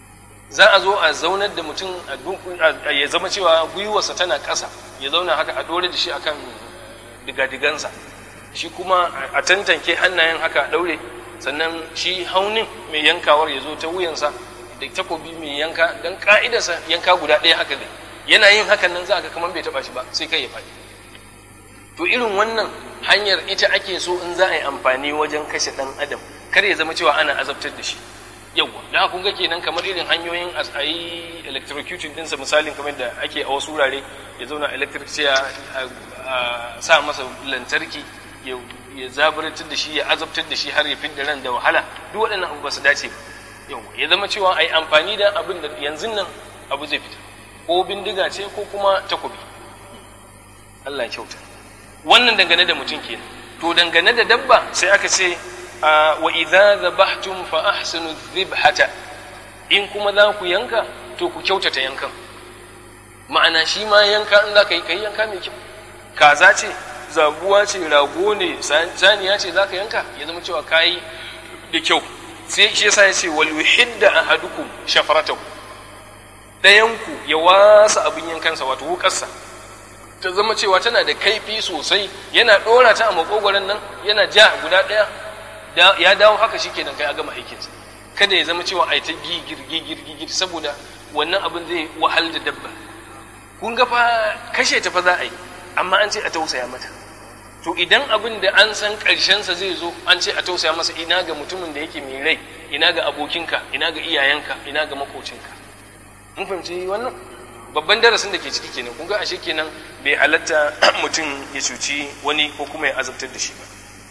za a zo a zaunar da mutum ya zama cewa gwiwarsa tana ƙasa ya zauna haka a ɗore da shi akan digadigansa shi kuma a tantanke hannayen haka a ɗaure sannan shi haunin mai yankawar ya zo ta wuyansa da takobi mai yanka don ka'idarsa yanka guda ɗaya haka ne yana yin hakan nan za ka kamar bai taɓa shi ba sai kai ya faɗi to irin wannan hanyar ita ake so in za a yi amfani wajen kashe ɗan adam kar ya zama cewa ana azabtar da shi yawwa da kun ga kenan kamar irin hanyoyin a yi electrocuting ɗinsa misalin kamar da ake a wasu wurare ya zauna electric sai a sa masa lantarki ya zaburatar da shi ya azabtar da shi har ya fidda ran da wahala duk waɗannan abu ba su dace ba yawwa ya zama cewa a yi amfani da abin da yanzu nan abu zai fita ko bindiga ce ko kuma takobi Allah ya kyauta wannan dangane da mutum kenan to dangane da dabba sai aka ce wa idza dhabhtum fa ahsinu dhibhata in kuma za ku yanka to ku kyautata yankan ma'ana shi ma yanka in za ka yi kai yanka mai kyau kaza ce zabuwa ce rago ne saniya ce za ka yanka ya zama cewa kayi da kyau sai shi yasa ya ce wal yuhidda ahadukum shafaratahu ɗayanku ya wasa abin yankansa wato wukarsa ta zama cewa tana da kaifi sosai yana ɗora ta a makogwaron nan yana ja guda ɗaya ya dawo haka shi kenan kai a gama aikinsa kada ya zama cewa a ta gigir gigir gigir saboda wannan abin zai wahal da dabba kun ga fa kashe ta fa za a yi amma an ce a tausaya mata to idan abin da an san ƙarshensa zai zo an ce a tausaya masa ina ga mutumin da yake mai rai ina ga abokinka ina ga iyayenka ina ga makocinka mun fahimci wannan babban darasin da ke ciki kenan kun ga ashe kenan bai halatta mutum ya cuci wani ko kuma ya azabtar da shi ba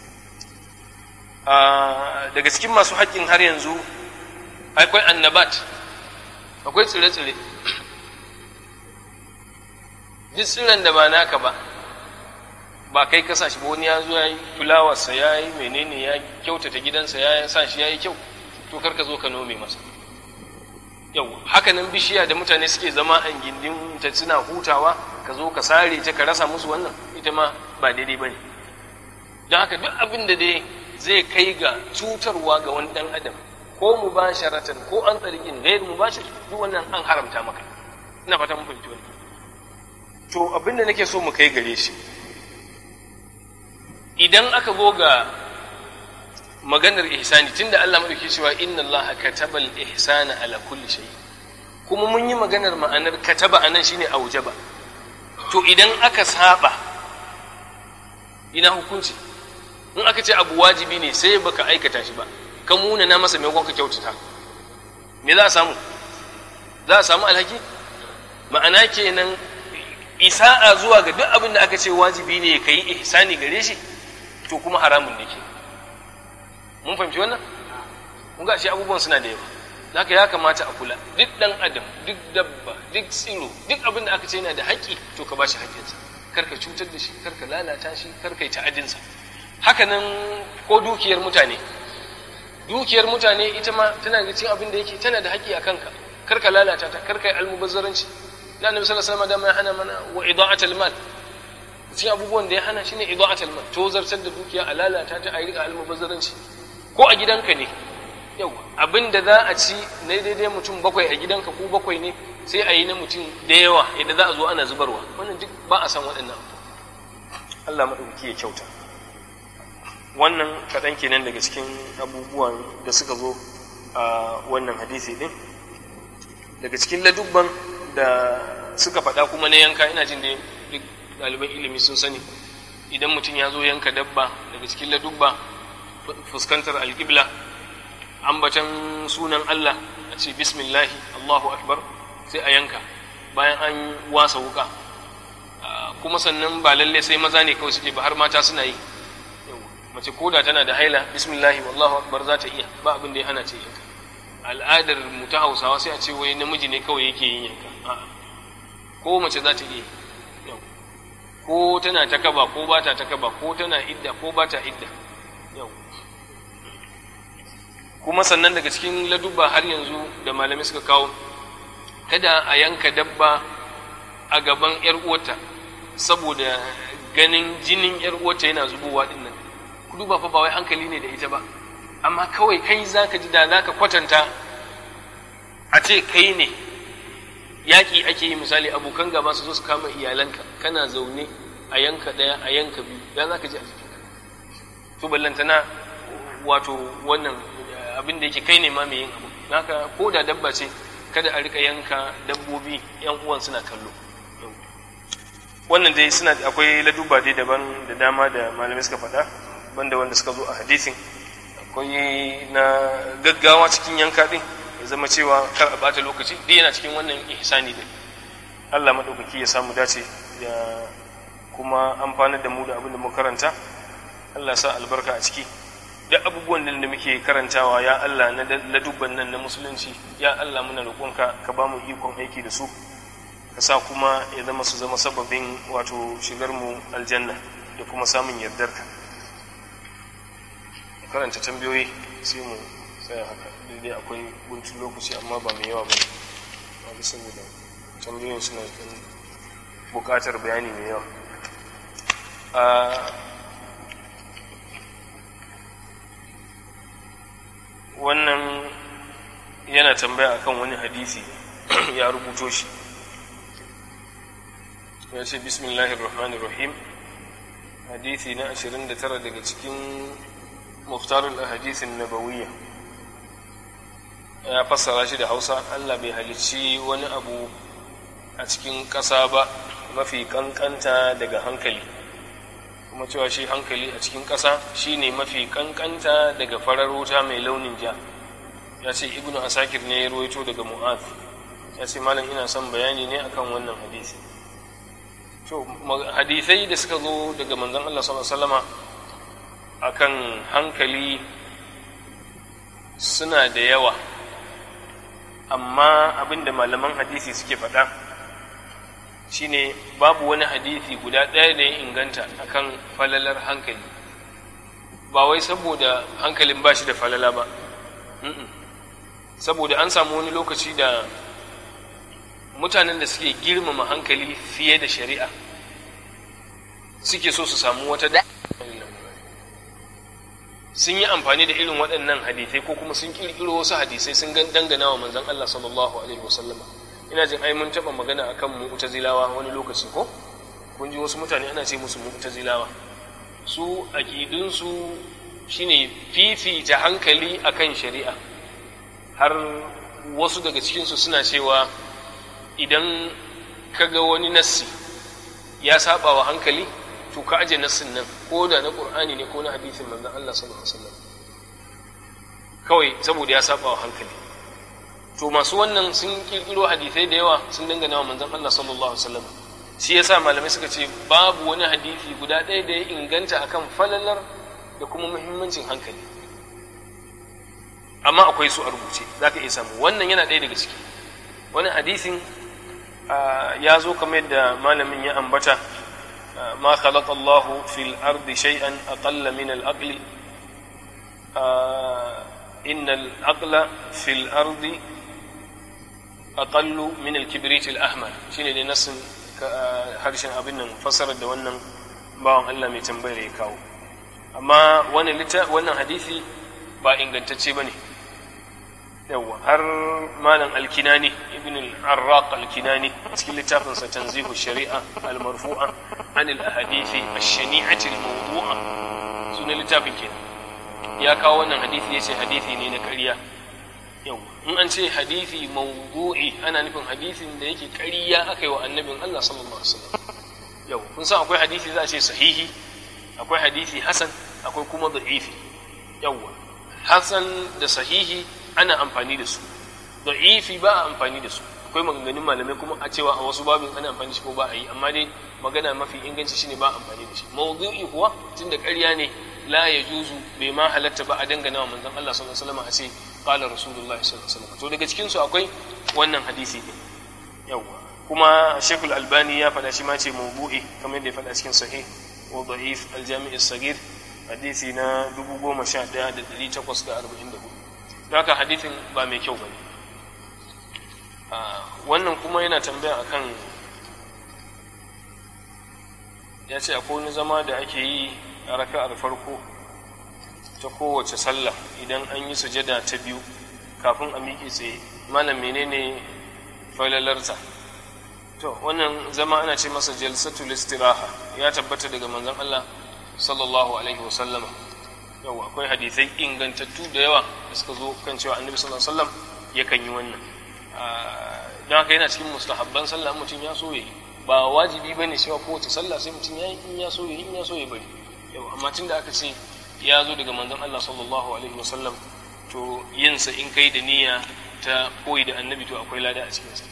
daga cikin masu haƙƙin har yanzu akwai annabat akwai tsire-tsire duk tsiren da ba naka ba ba kai ka shi ba wani ya zo ya yi fulawarsa ya yi menene ya kyautata gidansa ya sa shi ya yi kyau to kar ka zo ka nome masa yau hakanan bishiya da mutane suke zama a gindin ta suna hutawa ka zo ka sare ta ka rasa musu wannan ita ma ba daidai ba ne don haka duk abin da dai zai kai ga cutarwa ga wani dan adam ko mu ba sharatan ko an tsarikin gair mu ba shi duk wannan an haramta maka ina fata mun fahimci wannan to abin da nake so mu kai gare shi idan aka zo ga maganar ihsani tunda Allah madauki cewa inna Allah kataba al-ihsana ala kulli shay kuma mun yi maganar ma'anar kataba anan shine aujaba to idan aka saba ina hukunci in aka ce abu wajibi ne sai baka aikata shi ba ka muna na masa maimakon ka kyautata me za a samu za a samu alhaki ma'ana kenan isa'a zuwa ga duk abin da aka ce wajibi ne ka yi ihsani gare shi to kuma haramun ne ke mun fahimci wannan mun ga shi abubuwan suna da yawa haka ya kamata a kula duk dan adam duk dabba duk tsiro duk abin da aka ce yana da haƙƙi to ka bashi haƙƙinsa kar ka cutar da shi kar ka lalata shi kar ka yi ta'adinsa haka nan ko dukiyar mutane dukiyar mutane ita ma tana da cikin abin da yake tana da haƙƙi a kanka kar ka lalata ta kar ka yi almubazzaranci da annabi sallallahu alaihi wasallam ya hana mana wa ida'atul mal cikin abubuwan da ya hana shine ida'atul mal to zartar da dukiya a lalata ta a yi rika almubazzaranci ko a gidanka ne yau abin da za a ci na daidai mutum bakwai a gidanka ko bakwai ne sai a yi na mutum da yawa yadda za a zo ana zubarwa wannan duk ba a san waɗannan Allah maɗauki ya kyauta wannan kaɗan kenan daga cikin abubuwan da suka zo a wannan hadisi ɗin daga cikin ladubban da suka faɗa kuma na yanka ina jin da duk ɗaliban ilimi sun sani idan mutum ya zo yanka dabba daga cikin ladubba fuskantar alƙibla ambatan sunan Allah a ce bismillahi Allahu akbar sai a yanka bayan an wasa wuka kuma sannan ba lalle sai maza ne kawai suke ba har mata suna yi mace koda tana da haila bismillahi wallahu akbar za ta iya ba abin da ya hana ce yanka al'adar mu ta hausawa sai a ce wai namiji ne kawai yake yin yanka ko mace za ta iya ko tana ta kaba ko ba ta ta kaba ko tana idda ko ba ta idda yau kuma sannan daga cikin ladubba har yanzu da malamai suka kawo kada a yanka dabba a gaban yar uwata saboda ganin jinin yar uwata yana zubowa din nan ku duba fa ba wai hankali ne da ita ba amma kawai kai zaka ji da zaka kwatanta a ce kai ne yaƙi ake yi misali abokan gaba su zo su kama iyalanka kana zaune a yanka ɗaya a yanka biyu ya za ka ji a jikinka to ballantana wato wannan abin da yake kai ne ma mai yin abu naka ko da dabba ce kada a rika yanka dabbobi yan uwan suna kallo wannan dai suna akwai laduba dai daban da dama da malamai suka faɗa banda wanda suka zo a hadisin akwai na gaggawa cikin yanka din ya zama cewa kar a bata lokaci duk yana cikin wannan ihsani din Allah madaukaki ya samu dace ya kuma amfanar da mu da abin da mu karanta Allah sa albarka a ciki duk abubuwan da muke karantawa ya Allah na ladubban nan na musulunci ya Allah muna roƙonka ka ba mu ikon aiki da su ka sa kuma ya zama su zama sababin wato shigar mu aljanna da kuma samun yardarka karanta tambayoyi sai mu tsaya haka daidai akwai guntun lokaci amma ba mai yawa ba ne ba saboda tambayoyin suna buƙatar bayani mai yawa wannan yana tambaya akan wani hadisi ya rubuto shi ya ce bismillahir rahmanir rahim hadisi na 29 daga cikin muftarul ahadisin nabawiyya ya fassara shi da hausa allah bai halicci wani abu a cikin ƙasa ba mafi ƙanƙanta daga hankali kuma cewa shi hankali a cikin ƙasa shi ne mafi ƙanƙanta daga farar wuta mai launin ja ya ce ibnu asakir ne ya ruwaito daga mu'az ya ce malam ina son bayani ne akan wannan hadisi to hadisai da suka zo daga manzon Allah sallallahu alaihi wasallama akan hankali suna da yawa amma abinda malaman hadisi suke faɗa shine babu wani hadisi guda ɗaya da ya inganta akan falalar hankali ba wai saboda hankalin ba shi da falala ba saboda an samu wani lokaci da mutanen da suke girmama hankali fiye da shari'a suke so su samu wata da sun yi amfani da irin waɗannan hadisai ko kuma sun ƙirƙiro wasu hadisai sun dangana wa manzon Allah sallallahu alaihi wasallama ina jin ai mun taɓa magana akan mu'tazilawa wani lokaci ko kun ji wasu mutane ana ce musu mu'tazilawa su aƙidunsu shine fifita hankali akan shari'a har wasu daga cikinsu suna cewa idan ka ga wani nassi ya saba wa hankali to ka aje nassin nan ko da na qur'ani ne ko na hadisin manzon Allah sallallahu alaihi wasallam kawai saboda ya saba wa hankali to masu wannan sun kirkiro hadisai da yawa sun dangana wa manzon Allah sallallahu alaihi wasallam shi yasa malamai suka ce babu wani hadisi guda ɗaya da ya inganta akan falalar da kuma muhimmancin hankali amma akwai su a rubuce zaka iya samu wannan yana ɗaya daga ciki wani hadisin ya zo kamar yadda malamin ya ambata ما خلق الله في الأرض شيئا أقل من العقل إن العقل في الأرض أقل من الكبريت الأحمر شين لنص harshen abin nan fassarar da wannan bawan Allah mai tambayar ya kawo amma wannan hadisi ba ingantacce ba ne yawwa har malam alkinani ibn al-arraq alkinani cikin littafinsa tanzihu shari'a al-marfu'a an al-ahadithi ash-shani'ati al-mawdu'a sunan littafin ke ya kawo wannan hadisi yace hadisi ne na ƙarya yau in an ce hadisi mawdu'i ana nufin hadisin da yake ƙarya aka yi wa annabin Allah sallallahu alaihi wasallam yau kun san akwai hadisi za a ce sahihi akwai hadisi hasan akwai kuma da'ifi yawwa hasan da sahihi ana amfani da su da'ifi ba a amfani da su akwai maganganun malamai kuma a cewa a wasu babin ana amfani shi ko ba a yi amma dai magana mafi inganci shine ba amfani da shi mawdu'i kuwa tunda ƙarya ne la ya juzu bai ma halatta ba a dangana wa manzon Allah sallallahu alaihi wasallam a ce qala rasulullahi sallallahu alaihi wasallam to daga cikin su akwai wannan hadisi din yawa kuma Sheikh Al-Albani ya faɗa shi ma ce mawdu'i kamar yadda ya faɗa cikin sahih wa da'if al-jami' as-saghir hadisi na 11844 haka hadisin ba mai kyau bane wannan kuma yana tambaya akan ya ce akwai wani zama da ake yi a raka'ar farko ta kowace sallah idan an yi sujada ta biyu kafin a miƙe tsaye malam menene falalarsa to wannan zama ana ce masa jalsatul istiraha ya tabbata daga manzon Allah sallallahu alaihi wasallama yawa akwai hadisai ingantattu da yawa da suka zo kan cewa annabi sallallahu alaihi wasallam yakan yi wannan don haka yana cikin mustahabban sallah mutum ya so yayi ba wajibi bane cewa kowace sallah sai mutum ya yi in ya so yayi in ya so ya bari yawa amma tunda aka ce ya zo daga manzon Allah sallallahu alaihi wasallam to yin sa in kai da niyya ta koyi da annabi to akwai lada a cikin sa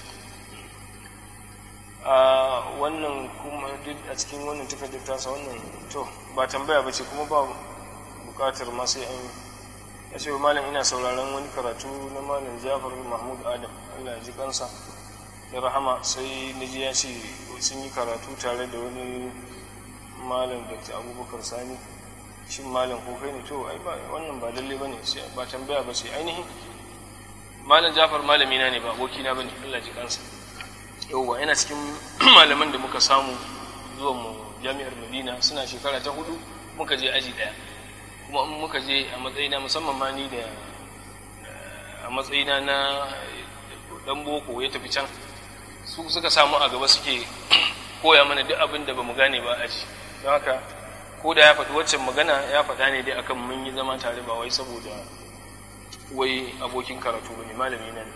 a wannan kuma duk a cikin wannan takardar tasa wannan to ba tambaya ba ce kuma ba bukatar ma sai an ya ce malam ina sauraron wani karatu na malam jafar mahmud adam allah ya ji kansa da rahama sai na ji ya ce sun yi karatu tare da wani malam dr abubakar sani shin malam ko kai ne to ai ba wannan ba lalle ba ne ba tambaya ba ce ainihin malam jafar malamina ne ba abokina ba ne allah ji kansa yauwa yana cikin malaman da muka samu zuwa mu jami'ar madina suna shekara ta hudu muka je aji daya kuma in muka je a matsayina musamman ma ni da a matsayina na dan boko ya tafi can su suka samu a gaba suke koya mana duk abin da bamu gane ba aji don haka ko da ya faɗi waccan magana ya faɗa ne dai akan mun yi zama tare ba wai saboda wai abokin karatu bane malami na ne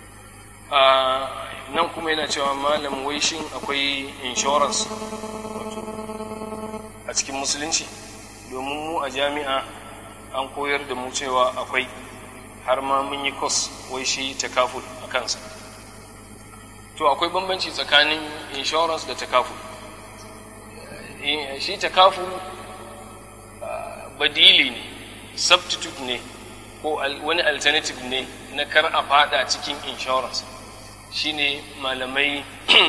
nan kuma yana cewa malam wai shin akwai insurance a cikin musulunci domin mu a jami'a an koyar da mu cewa akwai har ma mun yi kos wai shi takaful a kansa to akwai bambanci tsakanin insurance da takaful shi takaful badili ne substitute ne ko wani alternative ne na kar a fada cikin insurance shine malamai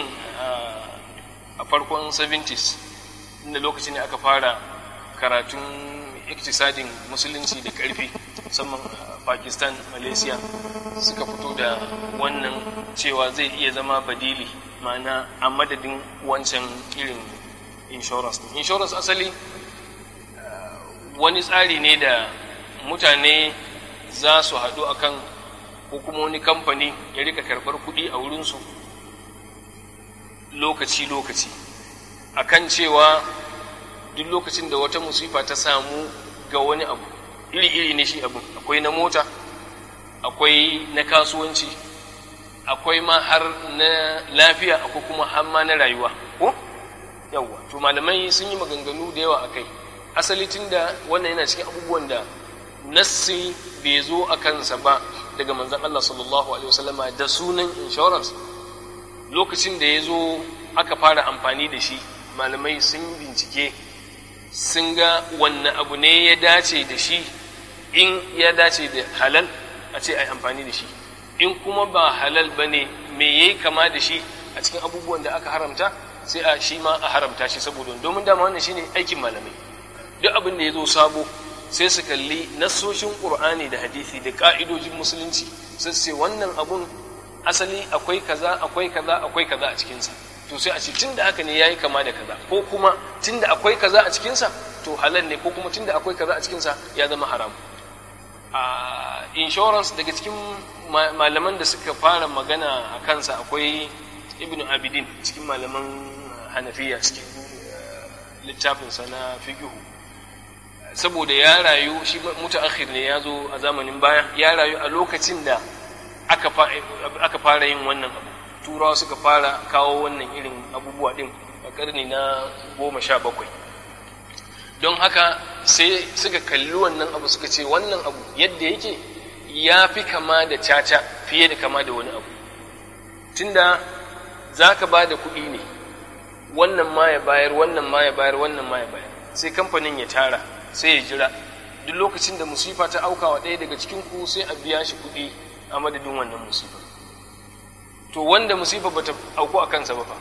a farkon 70s inda lokacin da aka fara karatun iktisadin musulunci da karfi musamman pakistan malaysia suka fito da wannan cewa zai iya zama badili ma'ana a madadin wancan irin insurance insurance asali wani tsari ne da mutane za su haɗu akan ko kuma wani kamfani ya rika karɓar kuɗi a wurinsu lokaci-lokaci akan cewa duk lokacin da wata musifa ta samu ga wani abu iri-iri ne shi abu akwai na mota akwai na kasuwanci akwai ma har na lafiya akwai kuma har ma na rayuwa ko yawwa to malamai sun yi maganganu da yawa akai asali tun da wannan yana cikin abubuwan da nassi bai zo a kansa ba daga manzan Allah sallallahu Alaihi wasallama da sunan insurance lokacin da ya zo aka fara amfani da shi malamai sun bincike sun ga wanne abu ne ya dace da shi in ya dace da halal a ce a yi amfani da shi in kuma ba halal ba ne me ya yi kama da shi a cikin abubuwan da aka haramta sai a shi ma a haramta shi saboda domin dama wannan shine aikin malamai duk abin da ya zo sabo sai su kalli nassoshin ƙur'ani da hadisi da ƙa'idojin musulunci sai su ce wannan abun asali akwai kaza akwai kaza akwai kaza a cikinsa to sai a ce tun da haka ne ya yi kama da kaza ko kuma tun da akwai kaza a cikinsa to halal ne ko kuma tun da akwai kaza a cikinsa ya zama haram a insurance daga cikin malaman da suka fara magana a kansa akwai ibnu abidin cikin malaman hanafiya cikin littafinsa na fiqhu saboda ya rayu shi mutaakhir ne ya zo a zamanin baya ya rayu a lokacin da aka fara yin wannan abu turawa suka fara kawo wannan irin abubuwa din a karni na goma sha bakwai don haka sai suka kalli wannan abu suka ce wannan abu yadda yake ya fi kama da caca fiye da kama da wani abu tunda za ka ba da kuɗi ne wannan ma ya bayar wannan ma ya bayar wannan ma ya bayar sai kamfanin ya tara sai ya jira duk lokacin da musifa ta aukawa ɗaya daga cikin ku sai a biya shi kuɗi a madadin wannan musifa to wanda musifa bata auku a kansa ba fa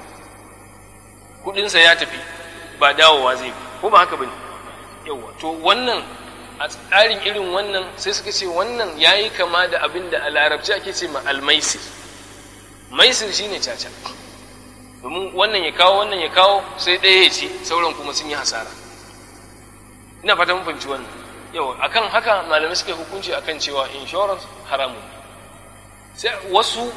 kuɗinsa ya tafi ba dawowa zai ba ko ba haka bane yawa to wannan a tsarin irin wannan sai suka ce wannan yayi kama da abin da a larabci ake ce ma almaisir maisir shine caca domin wannan ya kawo wannan ya kawo sai ɗaya ya ci sauran kuma sun yi hasara ina fata mun fahimci wannan yau akan haka malamai suka hukunci akan cewa insurance haramun sai wasu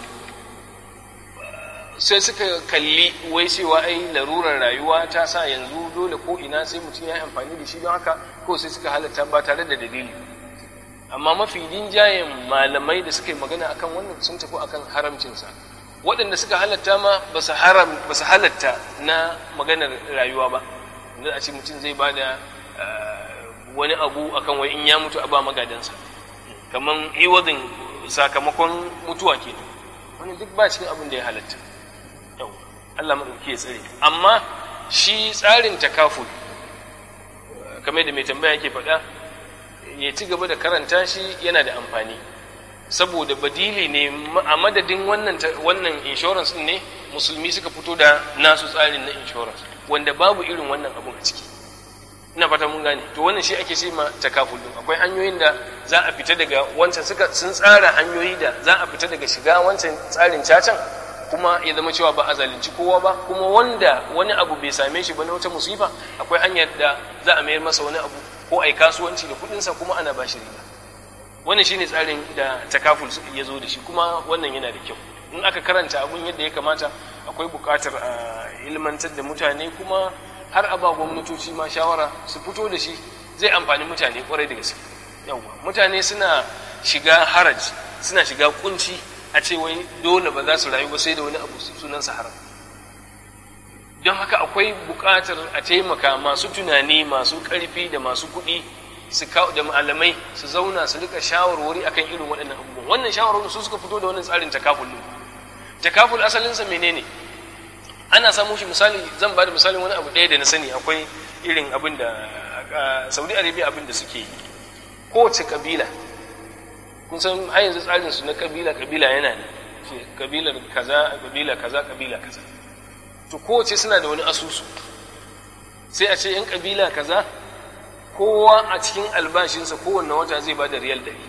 sai suka kalli wai cewa ai larurar rayuwa ta sa yanzu dole ko ina sai mutum ya yi amfani da shi don haka ko sai suka halatta ba tare da dalili amma mafi rinjayen malamai da suka yi magana akan wannan sun tafi akan haramcinsa waɗanda suka halatta ma ba su halatta na maganar rayuwa ba yanzu a ce mutum zai ba da wani abu akan wai in ya mutu a ba magadansa kamar iwadin sakamakon mutuwa ke wani duk ba cikin abin da ya halatta yau Allah maɗauki ya tsare amma shi tsarin takaful kamar da mai tambaya yake faɗa ya ci gaba da karanta shi yana da amfani saboda badili ne a madadin wannan wannan insurance ne musulmi suka fito da nasu tsarin na insurance wanda babu irin wannan abun a ciki ina fata mun gane to wannan shi ake ce ma takaful din akwai hanyoyin da za a fita daga wancan suka sun tsara hanyoyi da za a fita daga shiga wancan tsarin cacan kuma ya zama cewa ba a zalunci kowa ba kuma wanda wani abu bai same shi ba na wata musifa akwai hanyar da za a mayar masa wani abu ko a yi kasuwanci da kuɗinsa kuma ana ba shi riba wannan shine tsarin da takaful ya zo da shi kuma wannan yana da kyau in aka karanta abun yadda ya kamata akwai buƙatar a ilmantar da mutane kuma har a ba gwamnatoci ma shawara su fito da shi zai amfani mutane kwarai da gaske yawwa mutane suna shiga haraj suna shiga kunci a ce wai dole ba za su rayu ba sai da wani abu sunansa haram don haka akwai buƙatar a taimaka masu tunani masu ƙarfi da masu kuɗi su da malamai su zauna su rika shawarwari akan irin waɗannan abubuwan wannan shawarwari su suka fito da wannan tsarin takaful din takaful asalinsa menene ana samu shi misali zan ba da misalin wani abu ɗaya da na sani akwai irin abin da saudi arabia abin da suke yi kowace kabila kun san har yanzu tsarin su na kabila kabila yana ne kabilar kaza kabila kaza kabila kaza to kowace suna da wani asusu sai a ce yan kabila kaza kowa a cikin albashinsa kowanne wata zai ba da riyal ɗari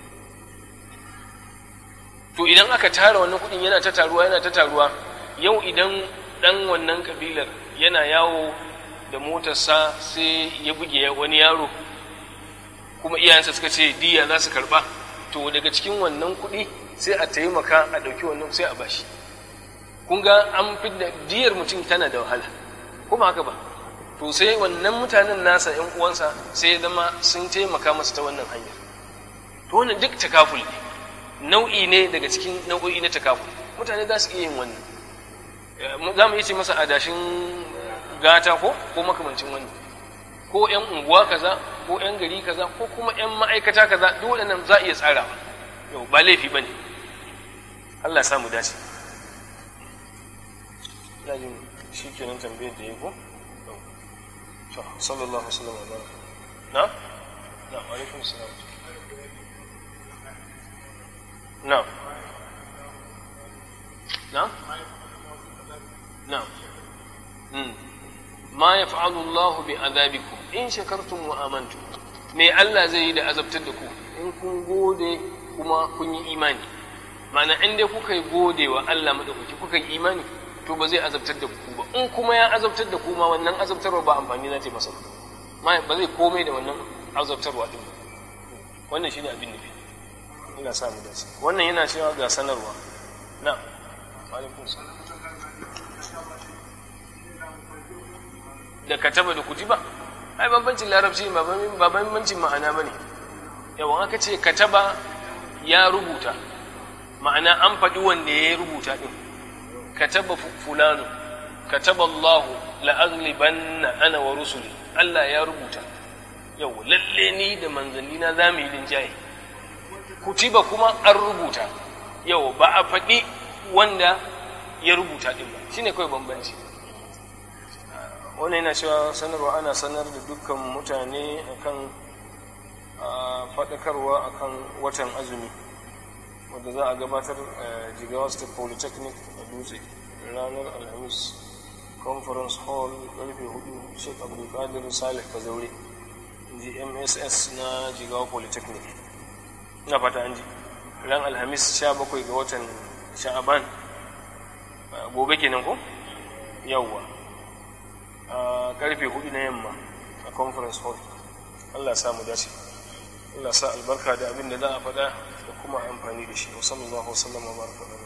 to idan aka tara wannan kuɗin yana ta taruwa yana ta taruwa yau idan ɗan wannan kabilar yana yawo da motarsa sai ya buge wani yaro kuma iyayensa suka ce diya za su karɓa to daga cikin wannan kuɗi sai a taimaka a ɗauki wannan sai a bashi kun ga an fi da diyar mutum tana da wahala kuma haka ba to sai wannan mutanen nasa ‘yan uwansa sai ya zama sun taimaka masa ta wannan hanyar to wannan duk takaful ne nau'i ne daga cikin nau'o'i na takaful mutane za su iya yin wannan za mu iya ce masa adashin gata ko ko makamancin wannan ko ‘yan unguwa kaza ko ‘yan gari kaza ko kuma ‘yan ma'aikata kaza duk waɗannan za a iya tsarawa yau ba laifi ba ne Allah ya samu dace ina jin shi kenan tambayar da ya ko صلى الله وسلم وبارك نعم نعم وعليكم السلام نعم نعم نعم ما يفعل الله بعذابكم إن شكرتم وآمنتم me Allah zai yi da azabtar da ku in kun gode kuma kun yi imani ma'ana in dai kuka yi gode wa Allah madaukaki kuka yi imani to ba zai azabtar da ku ba in kuma ya azabtar da ku ma wannan azabtarwa ba amfani na ce masa ba ba zai komai da wannan azabtarwa din ba wannan shine abin nufi ina sa mu dace wannan yana cewa ga sanarwa na alaikum salam da kataba da kutiba ai bambancin larabci ba bambancin ma'ana bane yawan aka ce kataba ya rubuta ma'ana an faɗi wanda ya rubuta din kataba fulano kataba Allah la'aglibanna ana wa rusuli Allah ya rubuta yau lalle ni da manzanni na za mu yi linjaye kutiba kuma an rubuta yau ba a faɗi wanda ya rubuta ɗin ba shine kawai bambanci wannan yana cewa sanarwa ana sanar da dukkan mutane akan faɗakarwa akan watan azumi wanda za a gabatar jigawa state polytechnic a dutse ranar alhamis conference hall karfe hudu sheikh abdulkadir salih kazaure gmss na jigawa polytechnic ina fata an ji ran alhamis 17 ga watan sha'aban gobe kenan ko yawwa a karfe hudu na yamma a conference hall allah ya samu dace Allah sa albarka da abin da za a faɗa da kuma amfani da shi wa sallallahu wa sallam wa baraka